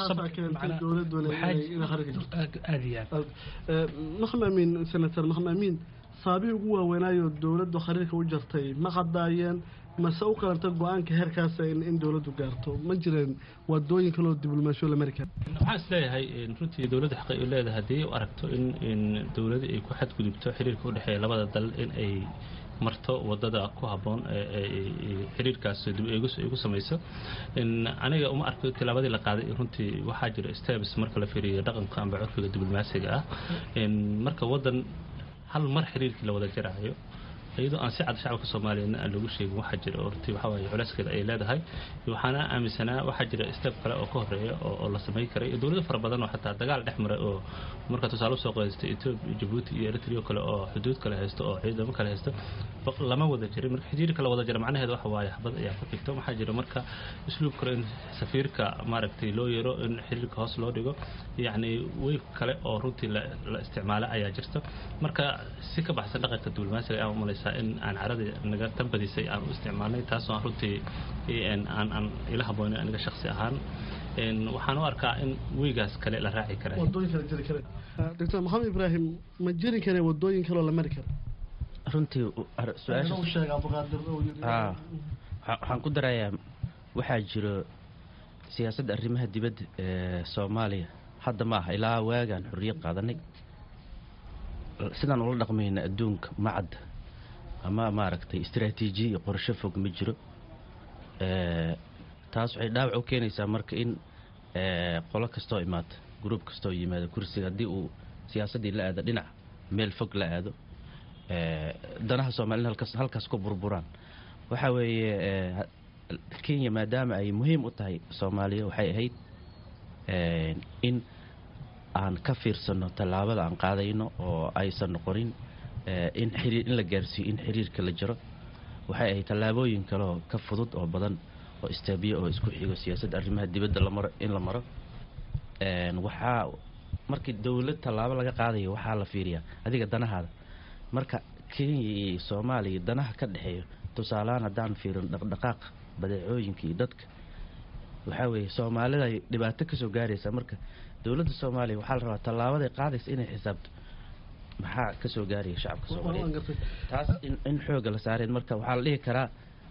aad iyo aad maxamed amiin senator maxamed amiin saabihii ugu waaweynaayo dowladdu khariirka u jartay ma qadaayeen mase u qalanta go-aanka heerkaasa in dowladdu gaarto ma jireen wadooyin kaloo diblomaasiyo la mari kara waxaan is leeyahay runtii dowladda xaqay u leedahay haddii u aragto in in dowladda ay ku xadgudubto xiriirka u dhexeeya labada dal in ay marto wadada ku habboon xiriirkaas dib igu samayso aniga uma arko tilaabadii la qaaday runtii waxaa jira steps marka la fiiriyo dhaqanka amba curfiga diblomaasiga ah marka wadan hal mar xiriirkii la wada jaraayo iyadoo aan si cad shacabka soomaaliyeedna aan lagu sheegin waxaa jira oo runtii waxaa waaye culeyskeeda ay leedahay waxaana aaminsanaa waxaa jira step kale oo ka horeeya oo la samayn karay iyo dowlado fara badan oo xataa dagaal dhex maray oo marka tusaale usoo qaystay ethiopia jabuuti iyo eritrea kale oo xuduud kale haysto oo ciidamo kale haysto lama wada jirin marka xiriirka la wada jira macnaheeda waxa waaye xabad ayaa ku xigto waxaa jira marka isluub kale in safiirka maaragtay loo yeero in xiriirka hoos loo dhigo yacni weyf kale oo runtii la isticmaalo ayaa jirta marka si ka baxsan dhaqanka diblomaasiga ayaan umalaysaa in aan caradii naga tanbadisay aan u isticmaalnay taasoo aan runtii aan aan ila haboonin aniga shaksi ahaan waxaan u arkaa in weygaas kale la raaci kara wadooyin kale jiri kare doctor maxamed ibraahim ma jiri kare wadooyin kaloo la mari kara runtii waxaan ku darayaa waxaa jiro siyaasadda arrimaha dibadda ee soomaaliya hadda ma aha ilaa waagaan xorriyad qaadanay sidaan ula dhaqmayna adduunka macadda ama maaragtay istraatiijiya iyo qorsho fog ma jiro taas waxay dhaawac u keenaysaa marka in qolo kastoo imaata gruub kastoo yimaado kursiga haddii uu siyaasaddii la aado dhinac meel fog la aado danaha soomaaliyed halkaas halkaas ku burburaan waxaa weeye kenya maadaama ay muhiim u tahay soomaaliya waxay ahayd in aan ka fiirsano tallaabada aan qaadayno oo aysan noqonin in xiriir in la gaarsiiyo in xiriirka la jiro waxay ahayd tallaabooyin kaleoo ka fudud oo badan oo istaabiya oo isku xigo siyaasadda arrimaha dibadda lamaro in la maro waxaa markii dowlad tallaabo laga qaadayo waxaa la fiiriyaa adiga danahaada marka kenya iyo soomaaliya danaha ka dhexeeyo tusaalehaan haddaan fiirin dhaqdhaqaaqa badeecooyinka iyo dadka waxaa weeye soomaalida ay dhibaato kasoo gaaraysaa marka dowladda soomaaliya waxaa la rabaa tallaabaday qaadaysa inay xisaabto maxaa kasoo gaaraya shacabka soomaaliyeed taas in xooga la saareen marka waxaa la dhihi karaa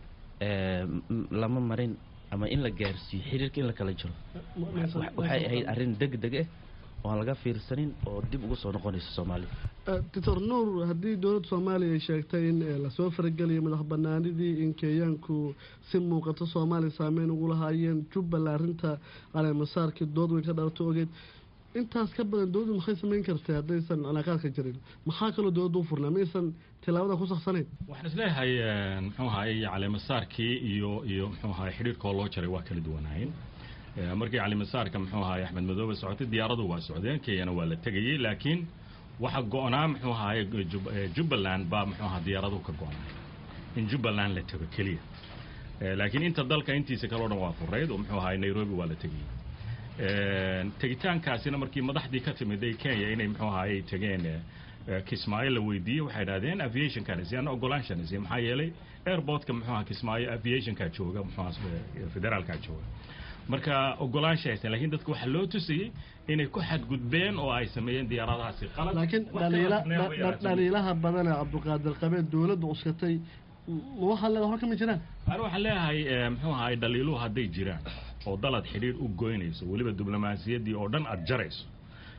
lama marin ama in la gaarsiiyo xiriirka in la kala jiro waxay ahayd arrin deg deg ah oo aan laga fiirsanin oo dib ugu soo noqonaysa soomaaliya doctor nuur haddii dowladda soomaaliya ay sheegtay in lasoo farageliyo madax banaanidii in kenyaanku si muuqato soomaaliya saameyn ugu lahaayeen jubbaland arrinta caleemasaarkii dood weyn ka dhalato ogeed intaas ka badan dowladdu maxay samayn kartay haddaysan cilaaqaadka jirin maxaa kaloo dowladda u furnaa maysan tilaabada ku saksanayn waxaan isleeyahay muxuu ahaay caleemasaarkii iyo iyo muxuu ahaay xidhiirkoo loo jaray waa kala duwanaayeen markii caleemasaarka muxuu ahaay axmed madoobe socotay diyaaradu waa socdeen kenyana waa la tegayey laakiin waxa go-naa muxuu ahaay jubbaland baa muxuu ahaa diyaaraduhu ka go-naay in jubbaland la tego keliya laakiin inta dalka intiisa kale o dhan waa furayd oo muxuu ahaay nairobi waa la tegayey tegitaankaasina markii madaxdii ka timiday kenya inay muxuu ahaayey tegeen kismaayo la weydiiyey waxay idhahdeen aviationkanisi ana ogolaanshanisi maxaa yeelay airportka muxuu aha kismaayo aviationkaa jooga muxuu federaalkaa jooga marka ogolaansha haysan lakiin dadka waxaa loo tusayey inay ku xadgudbeen oo ay sameeyeen diyaaradahaasi qalad laakiin dhaliilaha badane cabduqaadir qabee dowladda cuskatay waxaa leeda hor kama jiraan ani waxaan leeyahay muxuu ahaay dhaliiluhu hadday jiraan oo dalad xidhiir u goynayso weliba diblomaasiyaddii oo dhan aad jarayso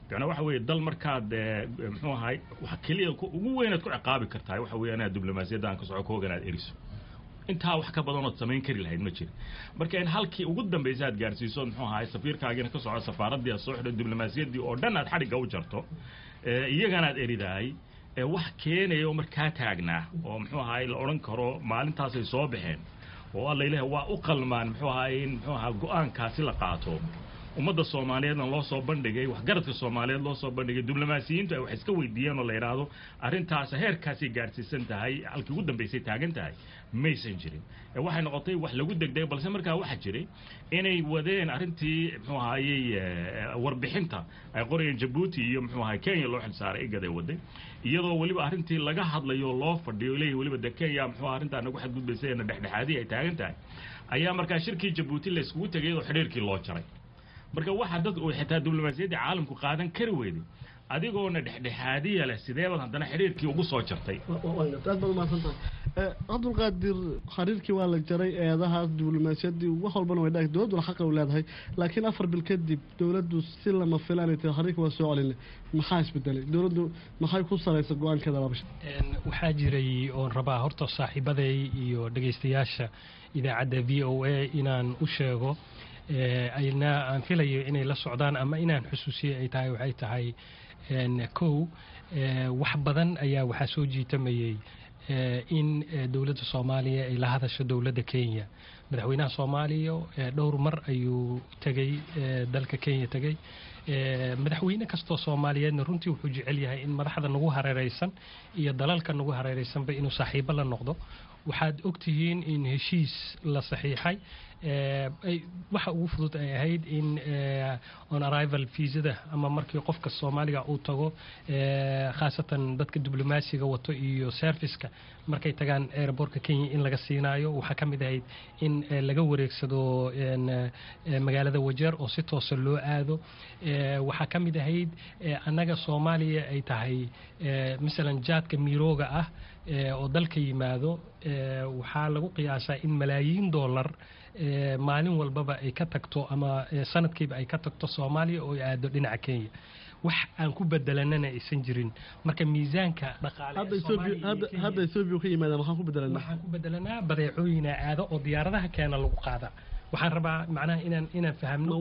bicnaa waxa weeye dal markaad muxuu ahay wax keliya ugu weynaad ku ciqaabi kartahay waxa weeye inaad diblomaasiyadda aan ka soco ka hogan aad eriso intaa wax ka badanood samayn kari lahayd ma jira marka in halkii ugu dambaysa aad gaarsiiso muxuu ahay safiirkaagiina ka soco safaaraddii aad soo xidho diblomaasiyaddii oo dhan aad xadhigga u jarto iyagana aad eridahay wax keenaya oo markaa taagnaa oo muxuu ahay la odhan karo maalintaasay soo baxeen oo alla ilaah waa u qalmaan muxuu ahay in muxuu ahaa go-aankaasi la qaato ummadda soomaaliyeedna loo soo bandhigay waxgaradka soomaaliyeed loo soo bandhigay diblomaasiyiintu ay wax iska weydiiyeen oo la yidhaahdo arrintaas heerkaasay gaadhsiisan tahay halkii ugu dambaysay taagan tahay maysan jirin waxay noqotay wax lagu degdegay balse markaa waxaa jiray inay wadeen arrintii muxuu ahayey warbixinta ay qorayeen jabuuti iyo muxuu ahay kenya loo xilsaaray igad ay waday iyadoo weliba arrintii laga hadlayo loo fadhiyo leeyahy weliba de kenya muxuu arrintaa nagu xadgudbaysay na dhexdhexaadii ay taagan tahay ayaa markaa shirkii jabuuti la iskugu tegay oo xidhiirkii loo jaray marka waxaa dad uu xitaa diblomaasiyaddii caalamku qaadan kari weyday adigoona dhexdhexaadiya leh sideebaad haddana xidhiirkii ugu soo jartay aad baad umahadsantahay cabdulqaadir xiriirkii waa la jaray eedahaas diblomaasiyaddii wax walbana way dhaag dowladduna xaqa u leedahay laakiin afar bil kadib dowladdu si lama filaanay tahay xiriirkii waa soo celinay maxaa isbedelay dowladdu maxay ku salaysa go-aankeeda labasha waxaa jiray oon rabaa horta saaxiibaday iyo dhegaystayaasha idaacadda v o a inaan u sheego ayna aan filayo inay la socdaan ama inaan xusuusiye ay tahay waxay tahay kow wax badan ayaa waxaa soo jiitamayey in dowladda soomaaliya ay la hadasho dowladda kenya madaxweynaha soomaaliya dhowr mar ayuu tegey dalka kenya tegey madaxweyne kastoo soomaaliyeedna runtii wuxuu jecel yahay in madaxda nagu hareereysan iyo dalalka nagu hareereysanba inuu saaxiibo la noqdo waxaad ogtihiin in heshiis la saxiixay waxa ugu fudud ay ahayd in on arrival viisada ama markii qofka soomaaliga uu tago khaasatan dadka diblomaasiga wato iyo serviceka markay tagaan airbortka kenya in laga siinaayo waxaa ka mid ahayd in laga wareegsado magaalada wajeer oo si toosa loo aado waxaa ka mid ahayd annaga soomaaliya ay tahay masalan jaadka mirooga ah oo dalka yimaado waxaa lagu qiyaasaa in malaayiin dollar maalin walbaba ay ka tagto ama sanadkiiba ay ka tagto soomaaliya oo ay aado dhinaca kenya wax aan ku bedelanana aysan jirin marka miisaanka dhaqaalehadda ethoobia ka yimaada maxaan ku bedelanaa waxaan ku bedelanaa badeecooyina aado oo diyaaradaha keena lagu qaada waxaan rabaa macnaha inaan inaan fahamno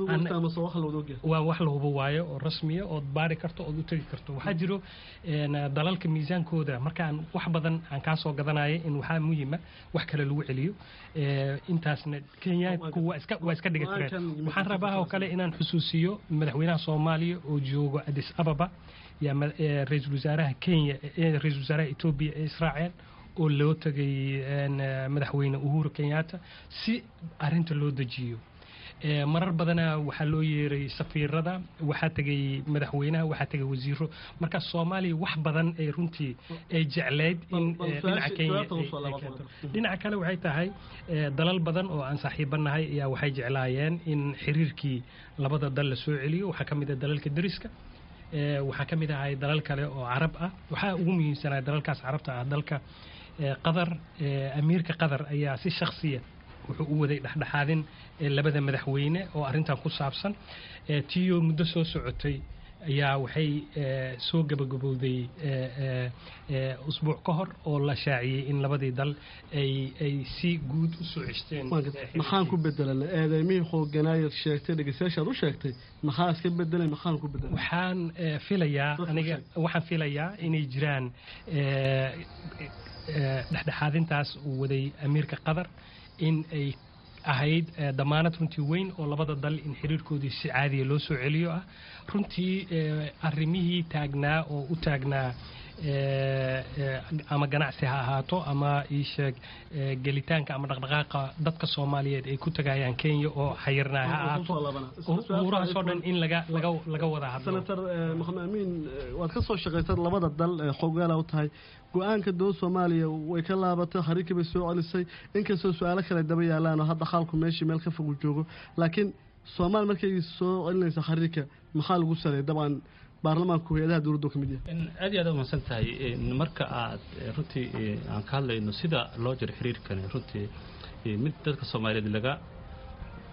waa wax la hubo waayo oo rasmiya ood baari karto ood u tegi karto waxaa jiro dalalka miisaankooda markaan wax badan aan kaa soo gadanaya in waxaa muhima wax kale lagu celiyo intaasna kenyaanku waa iska waa iska dhiga tireen waxaan rabaa oo kale inaan xusuusiyo madaxweynaha soomaaliya oo joogo addis ababa yaa ra-iisul wasaaraha kenya ra-iisul wasaaraha etoobiya ee israaceel oo loo tegay madaxweyne uhuru kenyatta si arinta loo dejiyo marar badana waxaa loo yeeray safiirada waxaa tegay madaxweynaha waxaa tegay wasiiro marka soomaaliya wax badan ay runtii ay jecleyd in dhinaca kenya dhinaca kale waxay tahay dalal badan oo aan saaxiibanahay ayaa waxay jeclaayeen in xiriirkii labada dal la soo celiyo waxaa ka mid ah dalalka deriska waxaa ka mid ahay dalal kale oo carab ah waxaa ugu muhiimsanaa dalalkaas carabta ah dalka qatar amiirka qatar ayaa si shaksiya wuxuu u waday dhexdhexaadin labada madaxweyne oo arrintan ku saabsan tiyo muddo soo socotay ayaa waxay soo gabagabowday usbuuc ka hor oo la shaaciyey in labadii dal ay ay si guud u soo ceshteen maxaan ku bedelana eedeymihii xooganaayad sheegtay dhegeystayaashaad u sheegtay maxaa iska bedelay maxaan ku bedelay waxaan filayaa aniga waxaan filayaa inay jiraan dhexdhexaadintaas uu waday amiirka qatar in ay ahayd damaanad runtii weyn oo labada dal in xiriirkoodii si caadiya loo soo celiyo ah runtii arrimihii taagnaa oo u taagnaa ama ganacsi ha ahaato ama iisheeg gelitaanka ama dhaqdhaqaaqa dadka soomaaliyeed ay ku tagayaan kenya oo xayirnaa ha ahaato umuurahaasoo dhan in laga laga laga wada hadlo senator maxamed amiin waad ka soo shaqaysad labada dal ee xogaala u tahay go-aanka dowlad soomaaliya way ka laabatay xariirkii bay soo celisay inkastoo su-aalo kale daba yaalaan oo hadda xaalku meeshii meel ka fog u joogo laakiin soomaali markay soo celinaysa xariirka maxaa lagu saleeyay dabcan baarlamaanku hay-adaha dowladdu ka mid yahay aad iyo aad u mahadsan tahay marka aad runtii aan ka hadlayno sida loo jiro xiriirkan runtii mid dadka soomaaliyeed laga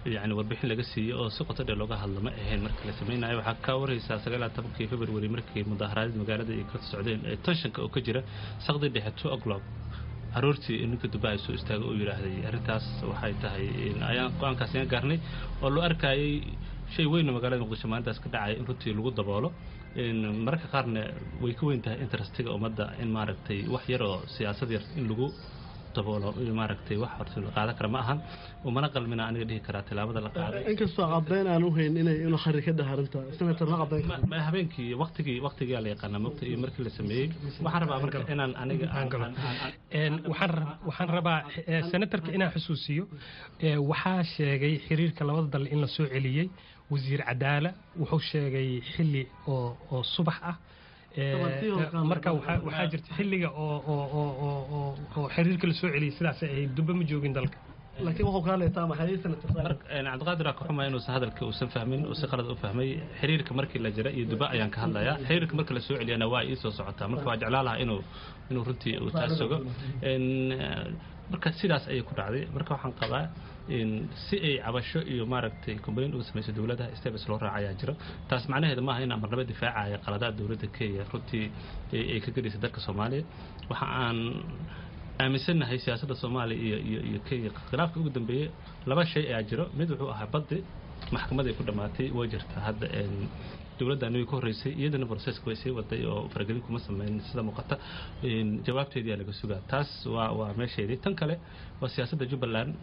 yani warbixin laga siiyey oo si qoto dheer looga hadlo ma ahayn markii la samaynayo waxaa ka waraysaa sagaal iyo tobankii february markii mudaaharaadii magaalada ay ka socdeen ee tenshanka oo ka jira saqdii dhexe two o'clock aroortii ninka dubai soo istaagay oo yidhaahday arrintaas waxay tahay ayaan go-aankaas ayaan gaarnay oo loo arkayay shay weynoo magaalada muqdisho maalintaas ka dhacaya in runtii lagu daboolo mararka qaarna way ka weyn tahay interestiga ummadda in maaragtay wax yar oo siyaasad yar in lagu daboolo maaragtay wax horta la qaadan kara ma ahan umana qalmina aniga dhihi karaa tilaabada la qaaday inkastoo caddayn aan u hayn inay inuu xari ka dhaharinta senator ma caddayn karo ma habeenkii waqtigii waqtigaa la yaqaanaa mogta iyo markii la sameeyey waxaan rabaa marka inaan aniga waxaan rabaa senatarka inaan xusuusiyo waxaa sheegay xiriirka labada dal in la soo celiyey wasiir cadaala wuxuu sheegay xili oo oo subax ah marka waxaa jirta xilliga oo xiriirka la soo celiyey sidaas ay duba ma joogin dalka laakiin wuxuu ka hadlaytaa maxay senator cabdiqaadir aa ka xumaya inuusan hadalka uusan fahmin uu si qalad u fahmay xiriirka markii la jira iyo duba ayaan ka hadlayaa xiriirka markii la soo celiyana waa ii soo socotaa marka waa jeclaa lahaa inuu inuu runtii uu taas sugo marka sidaas ayay ku dhacday marka waxaan qabaa si ay cabasho iyo maaragtay complain uga samayso dowladaha steps loo raaca ayaa jiro taas macnaheedu maaha in amarnaba difaacaya qaladaha dowladda kenya runtii ay ka gedhaysa dalka soomaaliya waxa aan aaminsannahay siyaasadda soomaaliya iyo iyo iyo kenya khilaafka ugu dambeeyey laba shay ayaa jiro mid wuxuu ahaa baddi maxkamaday ku dhammaatay way jirtaa hadda dowladdan way ka horreysay iyadana broseska way sii waday oo faragelin kuma sameyn sida muuqata jawaabteedii laga sugaa taas waa waa meesheedii tan kale waa siyaasadda jubbaland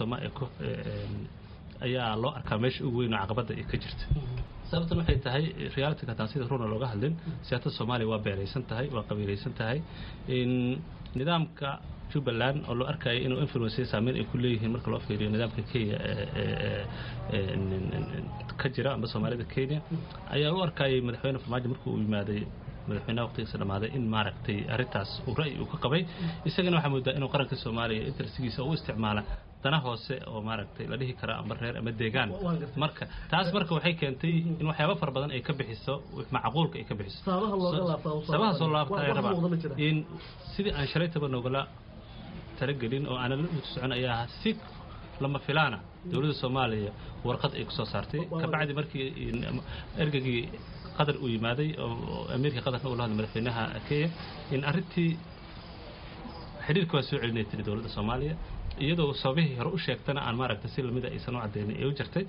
ayaa loo arkaa meesha ugu weyn oo caqabadda ay ka jirta sababtan waxay tahay realityka hataan sida runa looga hadlin siyaasadda soomaaliya waa beeraysan tahay waa qabiilaysan tahay nidaamka jubbaland oo loo arkaya inuu influence saameyn ay ku leeyihiin marka loo fiiriyo nidaamka kenya ka jira amba soomaalida kenya ayaa u arkayay madaxweyne farmaajo markii uu yimaaday madaxweynaha waqtigiisa dhamaaday in maaragtay arrintaas uu ra'yi uu ka qabay isagana waxaa moodaa inuu qaranka soomaaliya interestigiisa u isticmaala dana hoose oo maaragtay la dhihi kara amba reer ama deegaan marka taas marka waxay keentay in waxyaaba fara badan ay ka bixiso macquulka ay ka bixiso sabaha soo laabta ay rabaa in sidii aan shalaytaba nogala talagelin oo aanan la socon ayaa si lama filaana dowladda soomaaliya warqad ay kusoo saartay kabacdi markii ergagii qatar uu yimaaday oo amiirka qatarna uu la hadlay madaxweynaha kenya in arrintii xidhiirka waa soo celinay tiri dowladda soomaaliya iyadoo sababihii hore u sheegtana aan maaragtay si lamida aysan u cadeynin ee u jirtay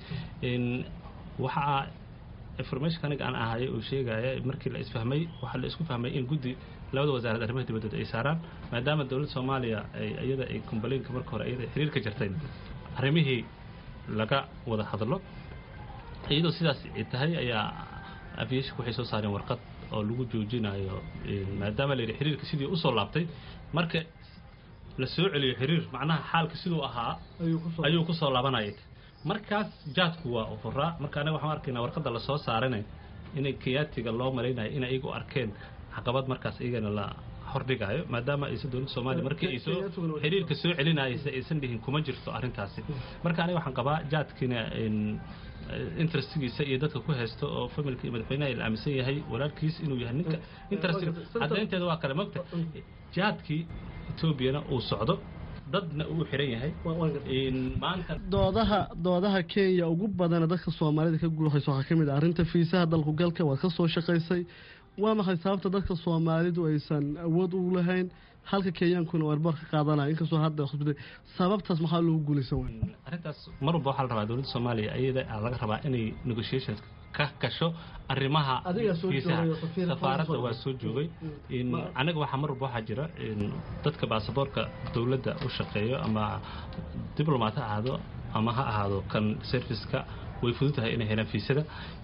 waxaa informationka aniga aan ahayo uu sheegaya markii la isfahmay waxaa la isku fahmay in guddi labada wasaaradda arrimaha dibadooda ay saaraan maadaama dowladda soomaaliya iyada ay combalinka marka hore iyada xiriirka jirtay arrimihii laga wada hadlo iyadoo sidaas ay tahay ayaa aviationka waxay soo saareen warqad oo lagu joojinayo maadaama la yidhi xiriirka sidii usoo laabtay marka la soo celiyo xiriir macnaha xaalka siduu ahaa ayuu kusoo laabanayay markaas jaadku waa ufuraa marka anaga waxaan arkaynaa warqadda lasoo saarana inay kenyaatiga loo malaynayo in ayagu arkeen caqabad markaas iyagana la hordhigayo maadaama aysan dowladda soomaaliya markii ay soo xiriirka soo celinaysa aysan dhihin kuma jirto arrintaasi marka aniga waxaan qabaa jaadkiina interestigiisa iyo dadka ku haysto oo familka iyo madaxweynaha la aaminsan yahay walaalkiis inuu yahay ninka interestiga caddaynteeda waa kale mogta jaadkii etoobiyana uu socdo dadna uu xiran yahay maanta doodaha doodaha kenya ugu badana dadka soomaalida ka guuxaysa waxaa ka mid ah arrinta fiisaha dalku galka waad ka soo shaqaysay waa maxay sababta dadka soomaalidu aysan awood u lahayn halka kenyaankuna warbar ka qaadanaya inkastoo hadda hosbitay sababtaas maxaa loogu guulaysan waaya arrintaas mar walba waxaa la rabaa dowladda soomaaliya iyada laga rabaa inay negotiations ka gasho arrimaha fiisaha safaaradda waa soo joogay anaga waxaa mar walba waxaa jira dadka baasaboorka dowladda u shaqeeyo ama diblomat ha ahaado ama ha ahaado kan serviceka way fudud tahay inay helaan fiisada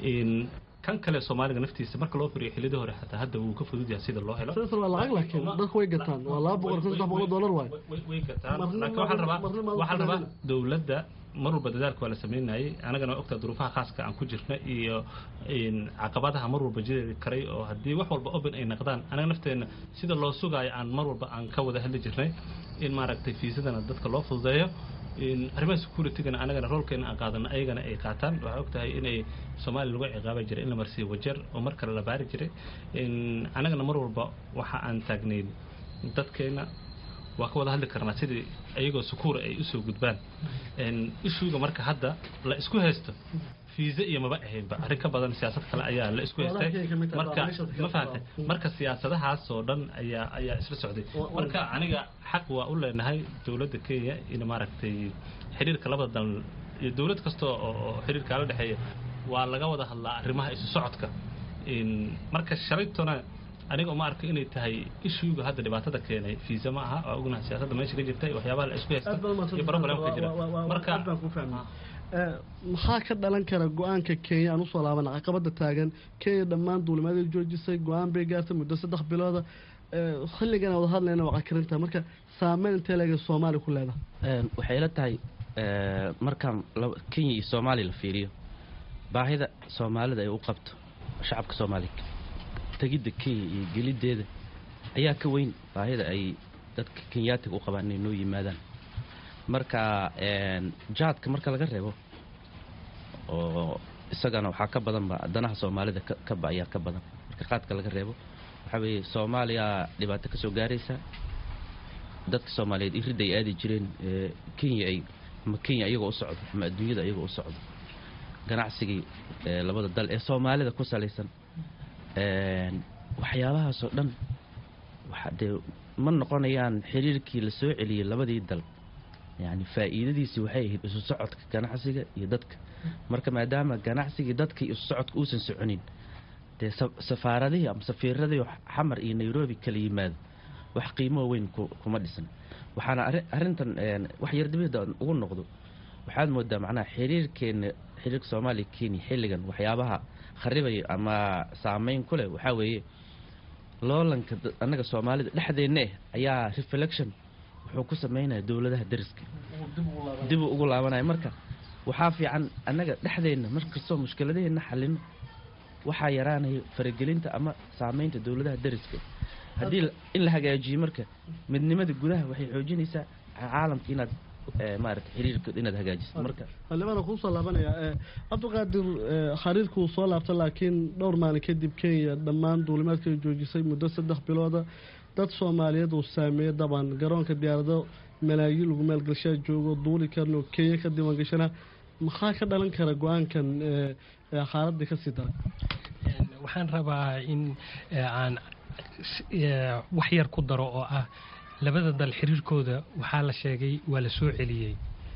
kan kale soomaaliga naftiisa marka loo firiyo xillidii hore xataa hadda wuu ka fudud yahay sida loo helo waa lacag laakiin dadku way gataan waa laba boqol kun saddex boqol dollar waay way gataan laakiin waxaa rabaa waxaa rabaa dowladda mar walba dadaalka waa la sameynayay anagana waa ogtaa duruufaha khaaska aan ku jirna iyo caqabadaha mar walba jiri karay oo haddii wax walba open ay naqdaan anaga nafteenna sida loo sugaayo aan mar walba aan ka wada hadli jirnay in maaragtay fiisadana dadka loo fududeeyo arrimaha securitigana anagana roolkeena aan qaadana ayagana ay qaataan waxaa og tahay inay soomaaliya lagu ciqaabi jiray in la marsiiyo wajeer oo mar kale la baari jiray anagana mar walba waxa aan taagnayn dadkeena waa ka wada hadli karnaa sidii iyagoo sukuura ay usoo gudbaan ishuuga marka hadda la isku haysto fiisa iyo maba ahaynba arrin ka badan siyaasad kale ayaa la isku haystay marka ma fahamtay marka siyaasadahaas oo dhan ayaa ayaa isla socday marka aniga xaq waa u leenahay dowladda kenya in maaragtay xiriirka labada dal iyo dowlad kasta oo xiriirkaa la dhexeeya waa laga wada hadlaa arrimaha isu socodka marka shalaytona aniga uma arko inay tahay ishuuga hadda dhibaatada keenay fiisa ma aha waa ognahay siyaasadda meesha ka jirta waxyaabaha la isku haysta iyo problemka jira marka maxaa ka dhalan kara go-aanka kenya aan usoo laabana caqabada taagan kenya dhammaan duulimaadii joojisay go-aan bay gaartay muddo saddex bilooda xilligan wada hadlayna waa cakarinta marka saameyn intee leega soomaaliya ku leedahay waxay ila tahay markaan kenya iyo soomaaliya la fiiriyo baahida soomaalida ay u qabto shacabka soomaaliya tegidda kenya iyo geliddeeda ayaa ka weyn baahida ay dadka kenyaatiga u qabaan inay noo yimaadaan marka jaadka marka laga reebo oo isagana waxaa ka badanba danaha soomaalida kaba ayaa ka badan marka qaadka laga reebo waxaa weeye soomaaliya dhibaato ka soo gaaraysa dadka soomaaliyeed iridda ay aadi jireen kenya ay ama kenya iyagoo u socdo ama adduunyada iyagoo u socdo ganacsigii labada dal ee soomaalida ku salaysan waxyaabahaasoo dhan dee ma noqonayaan xiriirkii la soo celiyey labadii dal yani faa'iidadiisii waxay ahayd isu socodka ganacsiga iyo dadka marka maadaama ganacsigii dadkii isu socodka uusan soconin dee safaaradihii ama safiiradii xamar iyo nairobi kala yimaado wax qiimoo weyn kuma dhisan waxaana arrintan wax yardibida ugu noqdo waxaad moodaa macnaha xiriirkeena xiriirka soomaaliya kenya xilligan waxyaabaha kharibaya ama saameyn ku leh waxaa weeye loolanka annaga soomaalida dhexdeenna eh ayaa reflection wuxuu ku sameynaya dowladaha dariska dibuu ugu laabanaya marka waxaa fiican annaga dhexdeenna markastoo mushkiladaheenna xalino waxaa yaraanaya faragelinta ama saameynta dowladaha dariska haddii in la hagaajiyo marka midnimada gudaha waxay xoojinaysaa caalamka inaad maarata xiriirkood inaad hagaajiso marka xildhibaana kuusoo laabanaya cabdiqaadir xariirkuu soo laabta laakiin dhowr maalin kadib kenya dhammaan duulimaadka joojisay muddo saddex bilooda dad soomaaliyeed uu saameeyey daban garoonka diyaarado malaayiin lagu maalgashaa joogo duuli karno kenya ka diiwaangashana maxaa ka dhalan kara go-aankan xaaladii kasii daray waxaan rabaa in aan wax yar ku daro oo ah labada dal xiriirkooda waxaa la sheegay waa la soo celiyey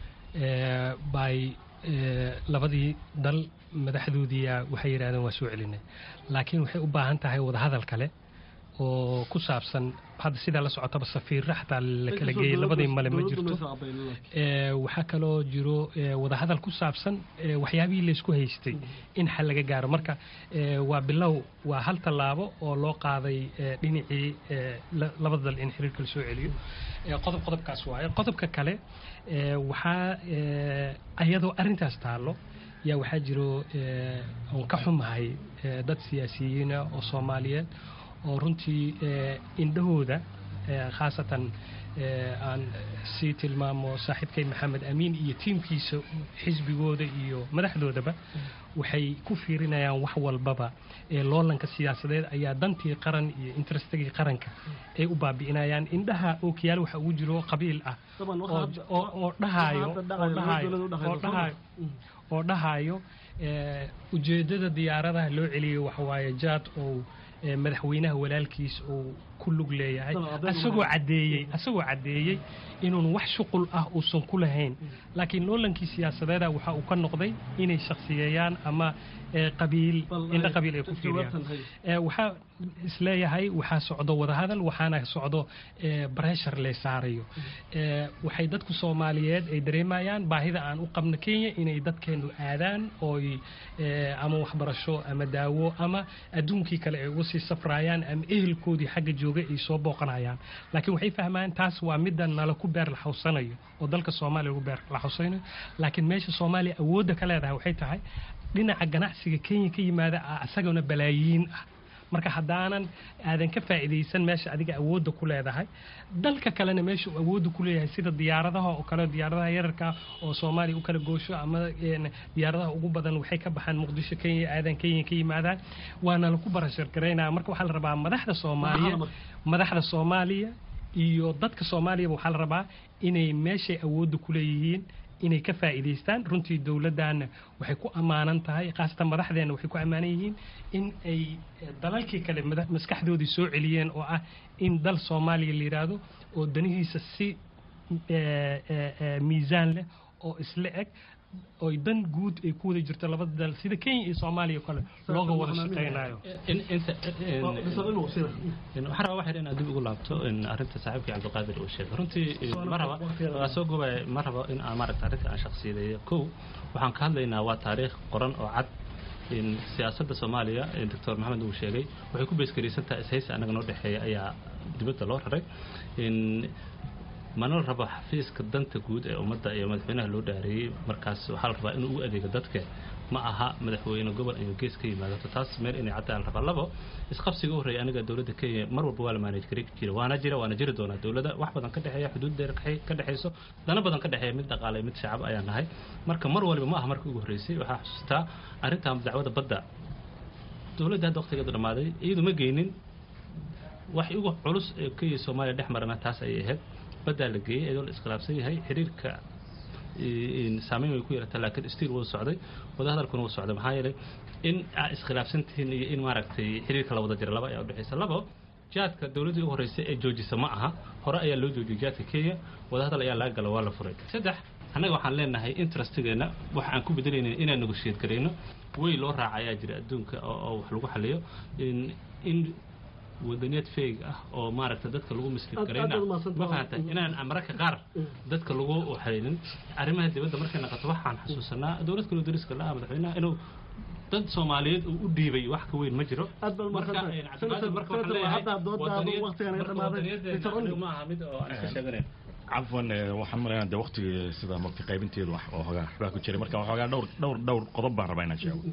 by labadii dal madaxdoodiia waxay yidhahdeen waa soo celinay laakiin waxay u baahan tahay wadahadal kale oo ku saabsan hadda sidaa la socotaba safiirra xataa la kala geeyey labadii male ma jirto waxaa kaloo jiro wadahadal ku saabsan waxyaabihii laysku haystay in xal laga gaaro marka waa bilow waa hal tallaabo oo loo qaaday dhinacii labada dal in xiriirka la soo celiyo qodob qodobkaas waaye qodobka kale waxaa ayadoo arrintaas taallo yaa waxaa jiro oon ka xumahay dad siyaasiyiina oo soomaaliyeed oo runtii indhahooda khaasatan aan sii tilmaamo saaxiibkay maxamed amiin iyo tiimkiisa xisbigooda iyo madaxdoodaba waxay ku fiirinayaan wax walbaba ee loolanka siyaasadeed ayaa dantii qaran iyo interestagii qaranka ay u baabi'inayaan indhaha ookiyaal waxa ugu jiro qabiil ah oo dhahayo oo dhahayo ujeeddada diyaaradaha loo celiyo waxawaaye jaad oo madaxweynaha walaalkiis uu ku lug leeyahay asagoo caddeeyey asagoo caddeeyey inuun wax shuqul ah uusan ku lahayn laakiin loolankii siyaasadeeda waxa uu ka noqday inay shaksiyeeyaan ama qabiil indha qabiil ay ku fiiriyaan waxaa isleeyahay waxaa socdo wadahadal waxaana socdo breshar lee saarayo waxay dadku soomaaliyeed ay dareemayaan baahida aan u qabno kenya inay dadkeenu aadaan ooy ama waxbarasho ama daawo ama adduunkii kale ay uga sii safrayaan ama ehelkoodii xagga jooga ay soo booqanayaan laakiin waxay fahmaan taas waa midda nala ku beer laxawsanayo oo dalka soomaaliya lagu beer laxawsanayo laakiin meesha soomaaliya awoodda ka leedahay waxay tahay dhinaca ganacsiga kenya ka yimaada isagana balaayiin ah marka haddaanan aadan ka faa'iidaysan meesha adiga awoodda ku leedahay dalka kalena meesha uu awoodda ku leeyahay sida diyaaradaha oo kale diyaaradaha yararka oo soomaaliya u kala goosho ama diyaaradaha ugu badan waxay ka baxaan muqdisho kenya aadan kenya ka yimaadaan waana laku barashar garaynaya marka waxaa la rabaa madaxda soomaaliya madaxda soomaaliya iyo dadka soomaaliyaba waxaa la rabaa inay meeshay awoodda ku leeyihiin inay ka faa'iidaystaan runtii dowladdaana waxay ku ammaanan tahay khaasatan madaxdeenna waxay ku ammaanan yihiin in ay dalalkii kale maskaxdoodii soo celiyeen oo ah in dal soomaaliya la yidhaahdo oo danihiisa si miisaan leh oo isla eg oo dan guud ay ku wada jirto labada dal sida kenya iyo soomaaliya kale looga wada shaqaynayo waxaan rabaa waxyar inaad dib ugu laabto arrinta saaxiibkii cabdiqaadir uu sheegay runtii ma raba waa soo gobaya ma rabo in aan maaragta arrinta aan shakhsiyadeeyo kow waxaan ka hadlaynaa waa taariikh qoran oo cad siyaasadda soomaaliya doctor maxamed uu sheegay waxay ku beeskaraysantaha ishaysi annaga noo dhexeeya ayaa dibadda loo raray mana la rabo xafiiska danta guud ee ummadda iyo madaxweynaha loo dhaareeyey markaas waxaa la rabaa inuu ugu adeego dadka ma aha madaxweyne gobol iyo gees ka yimaadato taas meel inay caddaan la rabaa labo isqabsiga u horreeya aniga dowladda kenya mar walba waa la maanaj gari jira waana jira waana jiri doonaa dowladda wax badan ka dhexeeya xuduud dheer ka dhexeyso dana badan ka dhexeeya mid dhaqaale mid shacab ayaan nahay marka mar waliba ma aha markii ugu horreysay waxaa xusuustaa arrintan dacwada badda dowladda hadda waqtigeedu dhammaaday iyadu ma geynin wax ugu culus ee kenya soomaaliya dhex marana taas ayay ahayd baddaa la geeyey iyadoo la iskhilaafsan yahay xiriirka saameyn way ku yeelataa laakiin stiil wuu socday wadahadalkuna wuu socday maxaa yeelay in aa iskhilaafsan tihiin iyo in maaragtay xiriirka la wada jira laba ayaa udhexaysa labo jaadka dowladdii u horreysay ee joojisa ma aha hore ayaa loo joojiyey jaadka kenya wadahadal ayaa laga gala waa la furay saddex annaga waxaan leenahay interestigeena waxa aan ku bedelayna inaan negotiate garayno way loo raaca ayaa jira adduunka oo wax lagu xaliyo in wadaniyad feeg ah oo maaragta dadka lagu mislid garayna ma fahanta inaan mararka qaar dadka lagu waxaynin arrimaha dibadda markay naqato waxaan xasuusanaa dowlad kaloo dariska la-ah madaxweynaha inuu dad soomaaliyeed uu u dhiibay wax ka weyn ma jiro ma aha mid oo aan iska sheeganayn cafwan waxaan malaynaa de waqtigii sida waqti qaybinteedu wax oo hogaa waxbaa ku jiray marka waxoogaa dhowr dhowr dhowr qodob baan rabaa inaan sheego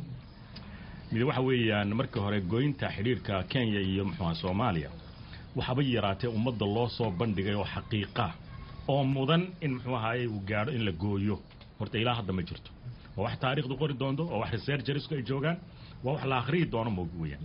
mid waxa weeyaan markii hore goynta xidhiirka kenya iyo muxuuha soomaaliya waxaba yaraatee ummadda loo soo bandhigay oo xaqiiqa oo mudan in muxuu ahaye uu gaadho in la gooyo horta ilaa hadda ma jirto waa wax taariikhdu qori doonto oo wax researchersku ay joogaan waa wax la akhriyi doono moog weeyaan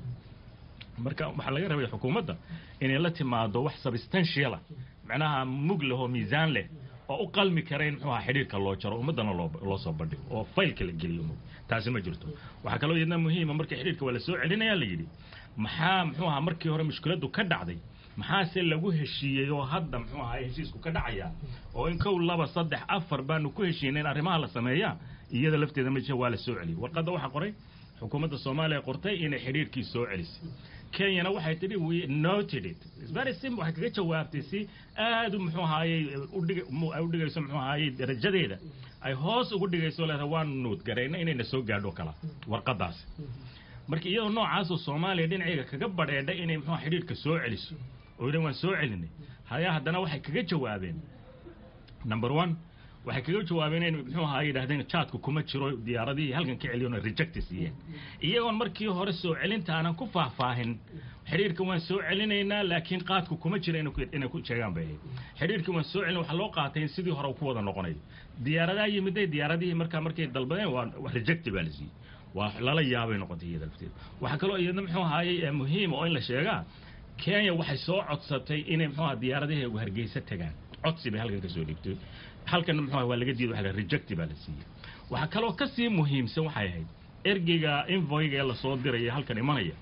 marka waxaa laga rabay xukuumadda inay la timaado wax substantiala macnaha mug leh oo miisaan leh oo u qalmi kara in muxuu aha xidhiirka loo jaro ummaddana loo loo soo bandhigo oo faylka la geliyo mog taasi ma jirto waxaa kaloo iyadna muhiima markii xidhiirka waa la soo celinayaa la yidhi maxaa muxuu ahaa markii hore mushkiladdu ka dhacday maxaase lagu heshiiyey oo hadda muxuu ahaa heshiisku ka dhacaya oo in kow laba saddex afar baanu ku heshiinay in arrimaha la sameeyaa iyada lafteeda ma jira waa la soo celiyey warqadda waxaa qoray xukuumadda soomaaliya qortay inay xidhiirkii soo celisay kenyana waxay tidhi we noted it very simple waxay kaga jawaabtay si aad muxuu ahaayey udhig ay udhigayso muxuu ahaayey darajadeeda ay hoos ugu dhigayso leedahay waanu nuud garayna inayna soo gaadho kala warqadaasi marka iyadoo noocaasoo soomaaliya dhinacayga kaga badheedhay inay muxuu xidhiirka soo celiso oo yidhan waan soo celinay hayaa haddana waxay kaga jawaabeen number one waxay kaga jawaabeen in muxuu ahaa yidhahdeen jaadku kuma jiro diyaaradihii halkan ka celiyoona rejecti siiyeen iyagoon markii hore soo celinta aanan ku faahfaahin xidhiirka waan soo celinaynaa laakiin qaadku kuma jira inay ku sheegaan bay ahayd xidhiirkii waan soo celin waxaa loo qaatay in sidii hore ku wada noqonayo diyaaradaha yimiday diyaaradihii markaa markay dalbadeen waa rejecti baa la siiyey waa lala yaabay noqotay iyada lafteeda waxaa kaloo iyadna muxuu ahaayey muhiim oo in la sheegaa kenya waxay soo codsatay inay muxuu aha diyaaradahi hargeysa tagaan codsi bay halkan ka soo dhigtay halkan muxuu waa laga diiday waxa rejecti baa la siiyey waxaa kaloo ka sii muhiimsan waxay ahayd ergeyga invoyga ee lasoo diraya halkan imanaya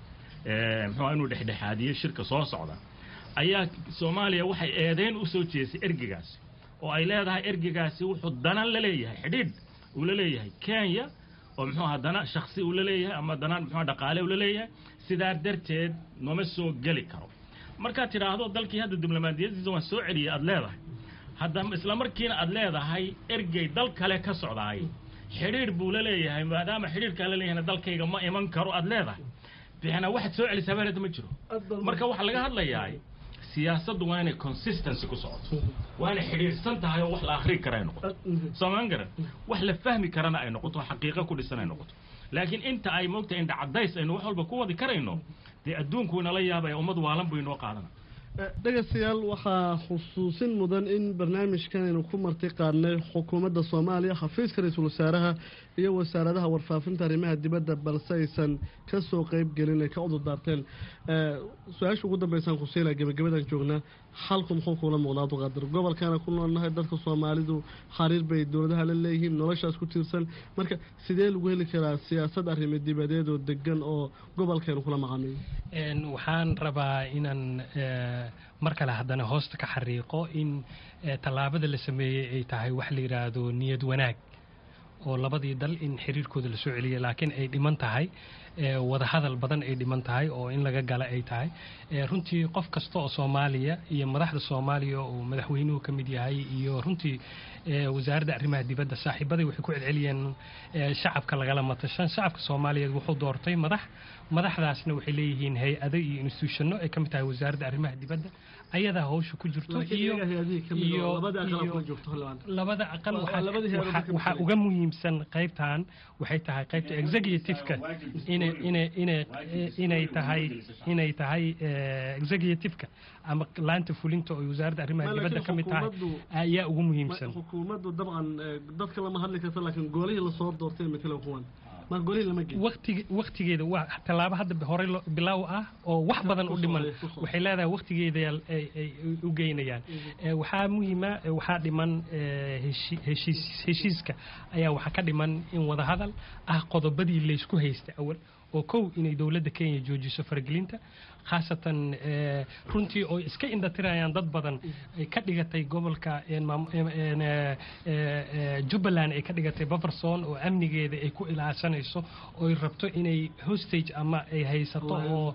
muxuu inuu dhexdhexaadiyo shirka soo socda ayaa soomaaliya waxay eedeyn u soo jeesay ergeygaasi oo ay leedahay ergeygaasi wuxuu dana la leeyahay xidhiidh uu la leeyahay kenya oo muxuu aha dana shaksi uu la leeyahay ama dana muxuu dhaqaale uu la leeyahay sidaa darteed nooma soo geli karo markaad tidhaahdo dalkii hadda diblomaadiyadiisa waan soo celiyay aada leedahay hadda isla markiina aada leedahay ergey dal kale ka socdaay xidhiidh buu la leeyahay maadaama xidhiidhkaa la leeyahayna dalkayga ma iman karo aada leedahay bixna waxaad soo celisaa baaleda ma jiro marka waxaa laga hadlayaa siyaasaddu waa inay consistency ku socoto waa inay xidhiidhsan tahay oo wax la akhrii kara ay noqoto soomaan garan wax la fahmi karana ay noqoto xaqiiqo ku dhisan ay noqoto laakiin inta ay moogtahay indha cadays aynu wax walba ku wadi karayno dee adduunku inala yaabaya ummad waalan buu inoo qaadana dhegeystayaal waxaa xusuusin mudan in barnaamijkan aynu ku marti qaadnay xukuumadda soomaaliya xafiiska ra-iisul wasaaraha iyo wasaaradaha warfaafinta arrimaha dibadda balse aysan kasoo qeyb gelin ay ka cudur daarteen su-aasha ugu dambeysaan kusiila gebagabadan joognaa xalku muxuu kuula muuqdaa abduqaadir gobolkaana ku noolnahay dadka soomaalidu xariir bay dowladaha la leeyihiin noloshaas ku tiirsan marka sidee lagu heli karaa siyaasad arrimo dibadeed oo degan oo gobolkeenu kula macaamiyo waxaan rabaa inaan mar kale haddana hoosta ka xariiqo in tallaabada la sameeyey ay tahay wax la yidhaahdo niyad wanaag oo labadii dal in xiriirkooda lasoo celiyay laakiin ay dhiman tahay wadahadal badan ay dhiman tahay oo in laga gala ay tahay runtii qof kasta oo soomaaliya iyo madaxda soomaaliya oo madaxweynuhu ka mid yahay iyo runtii wasaaradda arrimaha dibadda saaxiibaday waxay ku celceliyeen shacabka lagala matashan shacabka soomaaliyeed wuxuu doortay madax madaxdaasna waxay leeyihiin hay-ado iyo institutionno ay ka mid tahay wasaaradda arrimaha dibadda ayadaa hawsha ku jirto iyo iyo labada aqal waxaa uga muhiimsan qaybtan waxay tahay qaybta executiveka inay tahay inay tahay executiveka ama laanta fulinta oo wasaaradda arrimaha dibadda ka mid tahay ayaa ugu muhiimsan xukuumaddu dabcan dadka lama hadli karta laakiin goolihii lasoo doortay matala kuwan waktigeeda waa tallaabo hadda hore bilaaw ah oo wax badan u dhiman waxay leedahay waktigeeda ay u geynayaan waxaa muhiima waxaa dhiman heshiiska ayaa waxaa ka dhiman in wadahadal ah qodobadii laysku haystay awal oo kow inay dowladda kenya joojiso faragelinta khaasatan runtii oo iska indhatirayaan dad badan ay ka dhigatay gobolka jubbaland ay ka dhigatay baferson oo amnigeeda ay ku ilaashanayso ooy rabto inay hostage ama ay haysato oo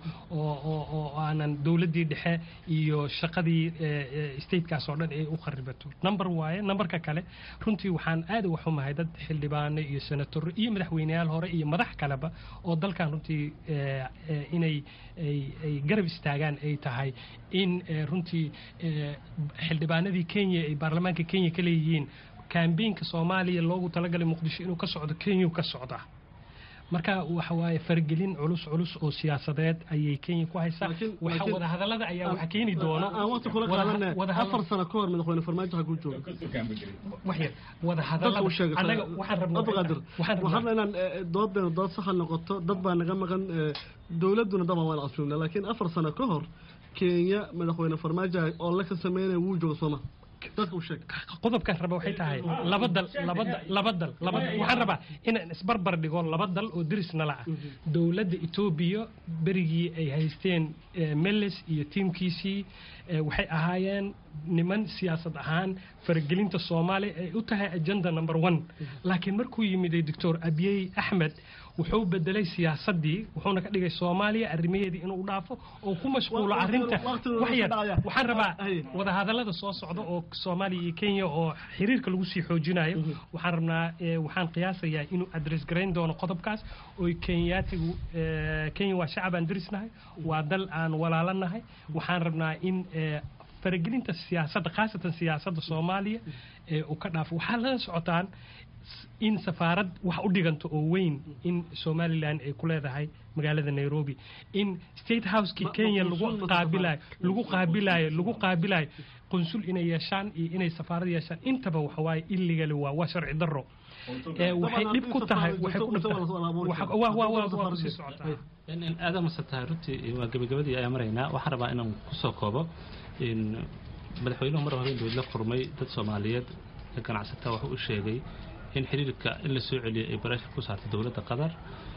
oo aanan dowladdii dhexe iyo shaqadii statekaas oo dhan ay u kharibato number waaye numberka kale runtii waxaan aad uga xumahay dad xildhibaano iyo senatoro iyo madaxweyneyaal hore iyo madax kaleba oo dalkan runtii inay ay garab istaagaan ay tahay in runtii xildhibaanadii kenya ay baarlamaanka kenya ka leeyihiin kambeynka soomaaliya loogu talagalay muqdisho inuu ka socdo kenya ka socda marka waxa waaye fargelin culus culus oo siyaasadeed ayay kenya ku haysaa waxa wadahadalada ayaa waxa keeni doono aan waqti kula qaadanay afar sano ka hor madaxweyne farmaajo ha ku jooga wax yar wadahadalada anaga waxaan rabnaa abqaadir waxaan rabnaa inaan doodeena dood saxa noqoto dad baa naga maqan dowladduna dabcan waan casuumna laakiin afar sano ka hor kenya madaxweyne farmaajo oo la ka sameynaya wuu jooga sooma qodobkaan raba waxay tahay laba dal laba laba dal laba waxaan rabaa inaan isbarbar dhigo laba dal oo deris nala ah dowladda etoobiya berigii ay haysteen meles iyo tiimkiisii waxay ahaayeen niman siyaasad ahaan faragelinta soomaaliya ay u tahay agenda number one laakiin markuu yimid doctor abiyey axmed wuxuu bedelay siyaasadii wuxuuna ka dhigay soomaaliya arrimaheedii inuu dhaafo oo ku mashquulo arrinta waxyar waxaan rabaa wadahadallada soo socda oo soomaaliya iyo kenya oo xiriirka lagu sii xoojinayo waxaan rabnaa waxaan qiyaasayaa inuu adress garayn doono qodobkaas oo kenyaatigu kenya waa shacab aan derisnahay waa dal aan walaalanahay waxaan rabnaa in faragelinta siyaasadda khaasatan siyaasadda soomaaliya uu ka dhaafo waxaa lala socotaan in safaarad wax u dhiganto oo weyn in somalilan ay ku leedahay magaalada nairobi in state housekii kenya lagu qaabilayo lagu qaabilayo lagu qaabilayo qunsul inay yeeshaan iyo inay safaarad yeeshaan intaba waxawaaye illegally waa waa sharci darro waxay dhib ku tahay waxay ku dhibtahay socotaa aada masan tahay runtii waa gebagabadii ayaa maraynaa waxaan rabaa inaan kusoo koobo madaxweynuhu mar hore inuu la kulmay dad soomaaliyeed ganacsataa wuxuu u sheegay in xiriirka in la soo celiyay ay barashar ku saartay dowladda qatar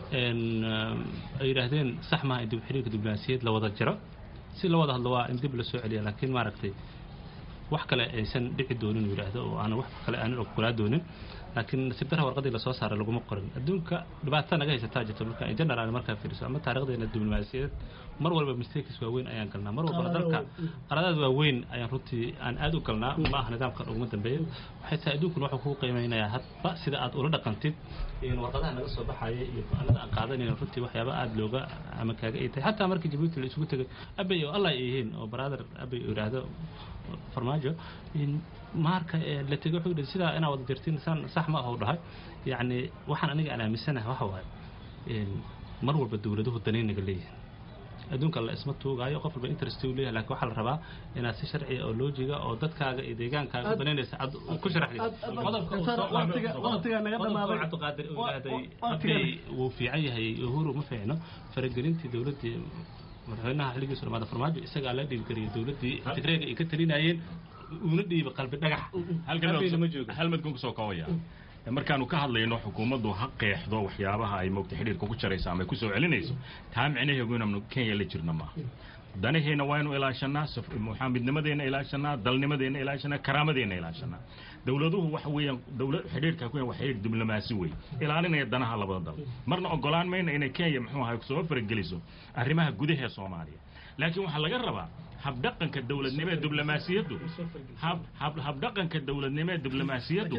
ay yidhaahdeen sax maaha in dib xiriirka diblomaasiyaed la wada jiro si la wada hadlo waa in dib la soo celiya laakiin maaragtay wax kale aysan dhici doonin uu yidhaahdo oo aan wax kale aanan ogolaa doonin laakiin nasiib darra warqadii lasoo saaray laguma qorin adduunka dhibaata naga haysataa jirta marka in general markaa fiiriso ama taarikhdeena diblomaasiyadeed mar walba mistakes waaweyn ayaan galnaa mar walba dalka qaladaad waaweyn ayaan runtii aan aad u galnaa ma aha nidaamkan uguma dambeeya waxay tahay adduunkuna wuxuu kuu qiimeynayaa hadba sida aad ula dhaqantid warqadaha naga soo baxaya iyo go-aanada aan qaadanayna runtii waxyaaba aada looga ama kaaga ay tahay xataa markii jabuuti la isugu tegay abay oo allah ay yihiin oo brother abay uu yidhaahdo farmaajo marka la tegay wuxuu yidhi sidaa inaa wada jirtiin san sax ma aha u dhahay yacni waxaan aniga aan aaminsanahay waxa waaye mar walba dowladuhu danaynaga leeyihin adduunka la isma tuugaayo qof walba interest uu leeyahay laakiin waxaa la rabaa inaad si sharciya oo loojiga oo dadkaaga iyo deegaankaaga banaynaysa aad ku sharaxdid qodobka uu soo cabdiqaadir uu yidhaahday abkay wuu fiican yahay uhuru ma fiicno faragelintii dowladdii madaxweynaha xilligiisu dhamaada farmaajo isagaa la dhiibgariyay dowladdii tigreega ay ka talinayeen uuna dhiibay qalbi dhagax halmadkan kusoo koobaya markaanu ka hadlayno xukuumaddu ha qeexdo waxyaabaha ay moogta xidhiirka ku jarayso ama ay kusoo celinayso taa micnaheegu inaanu kenya la jirna maaha danaheena waaynu ilaashanaa maxaa midnimadeena ilaashanaa dalnimadeena ilaashanaa karaamadeenna ilaashanaa dowladuhu waxa weeyaan dowlad xidhiirka ku waa xidhiir diblomaasi wey ilaalinaya danaha labada dal marna ogolaan mayna inay kenya muxuu ahay soo farageliso arrimaha gudaha soomaaliya laakiin waxaa laga rabaa habdhaqanka dowladnimo ee diblomaasiyaddu habdhaqanka dowladnimo ee diblomaasiyaddu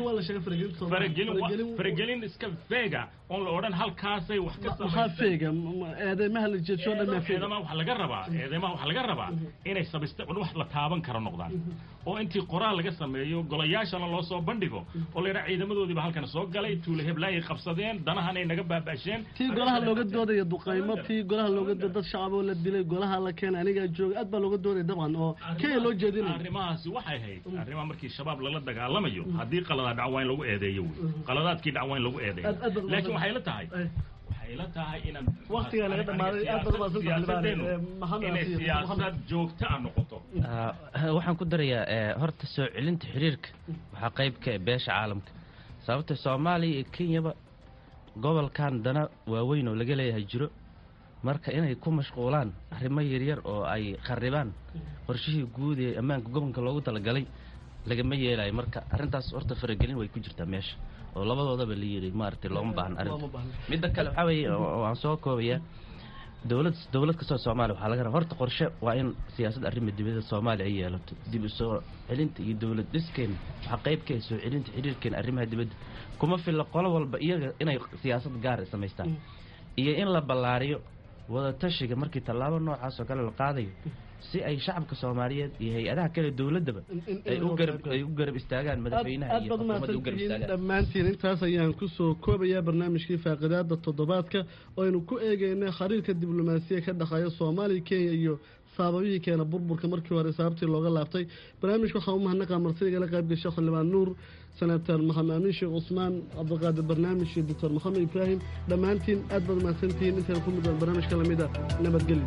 faragelin iska feega oon la odhan halkaasay wax ka eedeymaha la jeedsho dhan eedamaha waxaa laga rabaa eedeymaha waxaa laga rabaa inay sabista wax la taaban karo noqdaan oo intii qoraal laga sameeyo golayaashana loo soo bandhigo oo la yidhaha ciidamadoodiiba halkan soo galay tuule heblaayay qabsadeen danahanay naga baabaasheen tii golaha looga doodaya duqaymo tii golaha looga dooda dad shacaboo la dilay golaha la keenay anigaa jooga aad baa looga doodaya dabcan oo kenya loo jeedinaya arrimahaasi waxay ahayd arrimaha markii shabaab lala dagaalamayo haddii qaladaad dhac waa in lagu eedeeyo wey qaladaadkii dhac waa in lagu eedeeyo laakiin waxay la tahay waxay la tahay inaan waqtigaa laga dhamaaday aad badan baa inay siyaasad joogta a noqoto waxaan ku darayaa horta soo celinta xiriirka waxaa qayb ka beesha caalamka sababta soomaaliya iyo kenyaba gobolkan dana waaweyn oo laga leeyahay jiro marka inay ku mashquulaan arrimo yaryar oo ay kharibaan qorshihii guud ee ammaanka gobolka loogu talagalay lagama yeelayo marka arrintaas horta faragelin way ku jirtaa meesha oo labadoodaba la yidhi maaragtay looma baahan arrinta midda kale waxaa weeye waan soo koobayaa dowlad dowlad kastoo soomaaliya waxaa laga rabaa horta qorshe waa in siyaasadda arrima dibadda soomaaliya ay yeelato dib u soo celinta iyo dowlad dhiskeena waxaa qayb ka soo celinta xiriirkeena arrimaha dibadda kuma filla qolo walba iyaga inay siyaasad gaar samaystaan iyo in la ballaariyo wadatashiga markii tallaabo noocaas oo kale la qaadayo si ay shacabka soomaaliyeed iyo hay-adaha kale dowladaba ay u garab ay u garab istaagaan madaxweynaha iyo xukuumadda u garab istaagaan dhammaantiin intaas ayaan kusoo koobayaa barnaamijkii faaqidaada toddobaadka oo aynu ku eegeynay khariirka diblomaasiya ka dhexeeya soomaaliya kenya iyo saababihii keena burburka markii hore sababtii looga laabtay barnaamijka waxaa u mahadnaqa martidigala qaybgasha xildhibaan nuur senator maxamed amiin sheekh cusmaan cabdiqaadir barnaamij iyo doctor maxamed ibraahim dhammaantiin aad baad mahadsantihiin intaan ku mudaan barnaamijka lamida nabadgelyo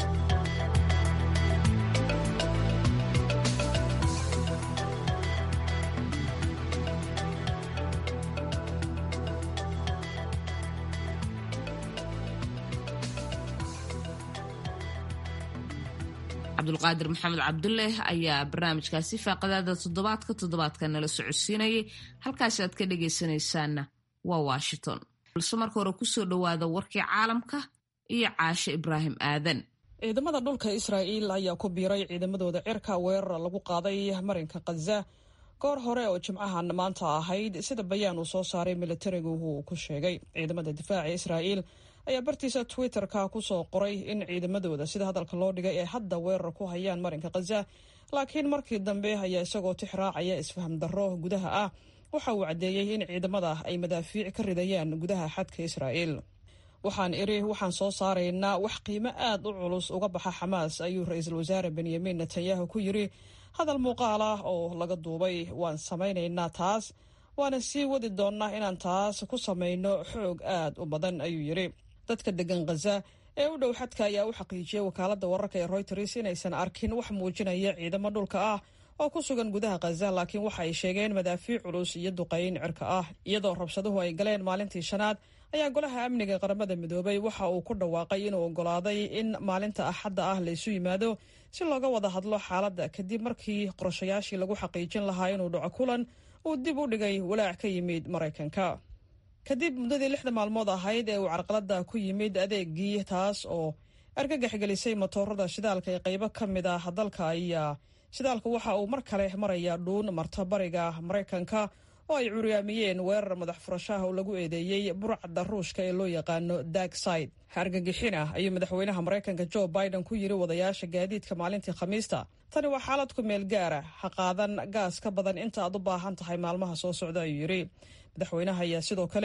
cabdulqaadir maxamed cabdulleh ayaa barnaamijkaasi faaqadaada toddobaadka toddobaadka nala socodsiinayay halkaasi aad ka dhegaysanaysaanna waa washington balse marka hore kusoo dhowaada warkii caalamka iyo caashe ibraahim aadan ciidamada dhulka israa'iil ayaa ku biiray ciidamadooda cirka weerar lagu qaaday marinka khaza goor hore oo jimcahan maanta ahayd sida bayaan uu soo saaray militarigu uu ku sheegay ciidamada difaaca israa'iil ayaa bartiisa twitter-ka ku soo qoray in ciidamadooda sida hadalka loo dhigay ay hadda weerar ku hayaan marinka khaza laakiin markii dambe ayaa isagoo tix raacaya isfaham darro gudaha ah waxa uu caddeeyey in ciidamada ay madaafiic ka ridayaan gudaha xadka israa'iil waxaan idhi waxaan soo saaraynaa wax qiimo aad u culus uga baxa xamaas ayuu ra-iisul wasaare benyamin netanyahu ku yidhi hadal muuqaal ah oo laga duubay waan samaynaynaa taas waana sii wadi doonnaa inaan taas ku samayno xoog aad u badan ayuu yidhi dadka degan khaza ee u dhow xadka ayaa u xaqiijiyey wakaaladda wararka ee royters inaysan arkin wax muujinaya ciidamo dhulka ah oo ku sugan gudaha khaza laakiin waxa ay sheegeen madaafiic culus iyo duqayn cirka ah iyadoo rabshaduhu ay galeen maalintii shanaad ayaa golaha amniga qaramada midoobay waxa uu ku dhawaaqay inuu oggolaaday in maalinta axadda ah laysu yimaado si looga wada hadlo xaaladda kadib markii qorashayaashii lagu xaqiijin lahaa inuu dhaco kulan uu dib u dhigay walaac ka yimid maraykanka kadib muddadii lixda maalmood ahayd ee uu carqaladda ku yimid adeegii taas oo argagax gelisay matoorada shidaalka ee qaybo ka mid ah dalka ayaa shidaalku waxa uu mar kale marayaa dhuun marta bariga maraykanka oo ay curyaamiyeen weerar madax furashaha oo lagu eedeeyey burcadda ruushka ee loo yaqaano dagside argagixina ayuu madaxweynaha maraykanka jo biden ku yiri wadayaasha gaadiidka maalintii khamiista tani waa xaalad ku meel gaara ha qaadan gaas ka badan inta aad u baahan tahay maalmaha soo socda ayuu yidhi madaxweynaha ayaa sidoo kale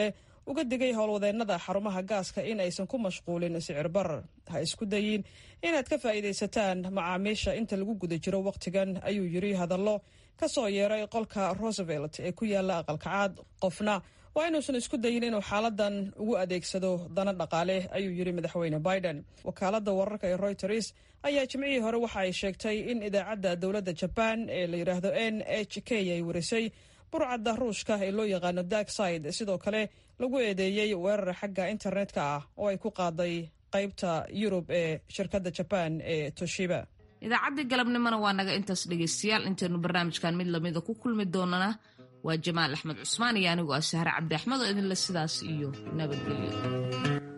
uga digay howlwadeennada xarumaha gaaska in aysan ku mashquulin sicir barar ha isku dayin inaad ka faa'iidaysataan macaamiisha inta lagu guda jiro wakhtigan ayuu yidhi hadallo ka soo yeeray qolka roosevelt ee ku yaala aqalka caad qofna waa inuusan isku dayin inuu xaaladan ugu adeegsado dana dhaqaale ayuu yidhi madaxweyne biden wakaaladda wararka ee royters ayaa jimcihii hore waxa ay sheegtay in idaacadda dowladda jabaan ee la yidhaahdo n h k ay warisay burcadda ruushka ee loo yaqaano darkside sidoo kale lagu eedeeyey weerar xagga internetka ah oo ay ku qaaday qaybta yurub ee shirkadda jabaan ee toshiba idaacaddii galabnimona waa naga intaas dhegaystayaal intaynu barnaamijkan mid lamida ku kulmi doonana waa jamaal axmed cusmaan iyo anigoo ah sahre cabdi axmed oo idinle sidaas iyo nabadgelyo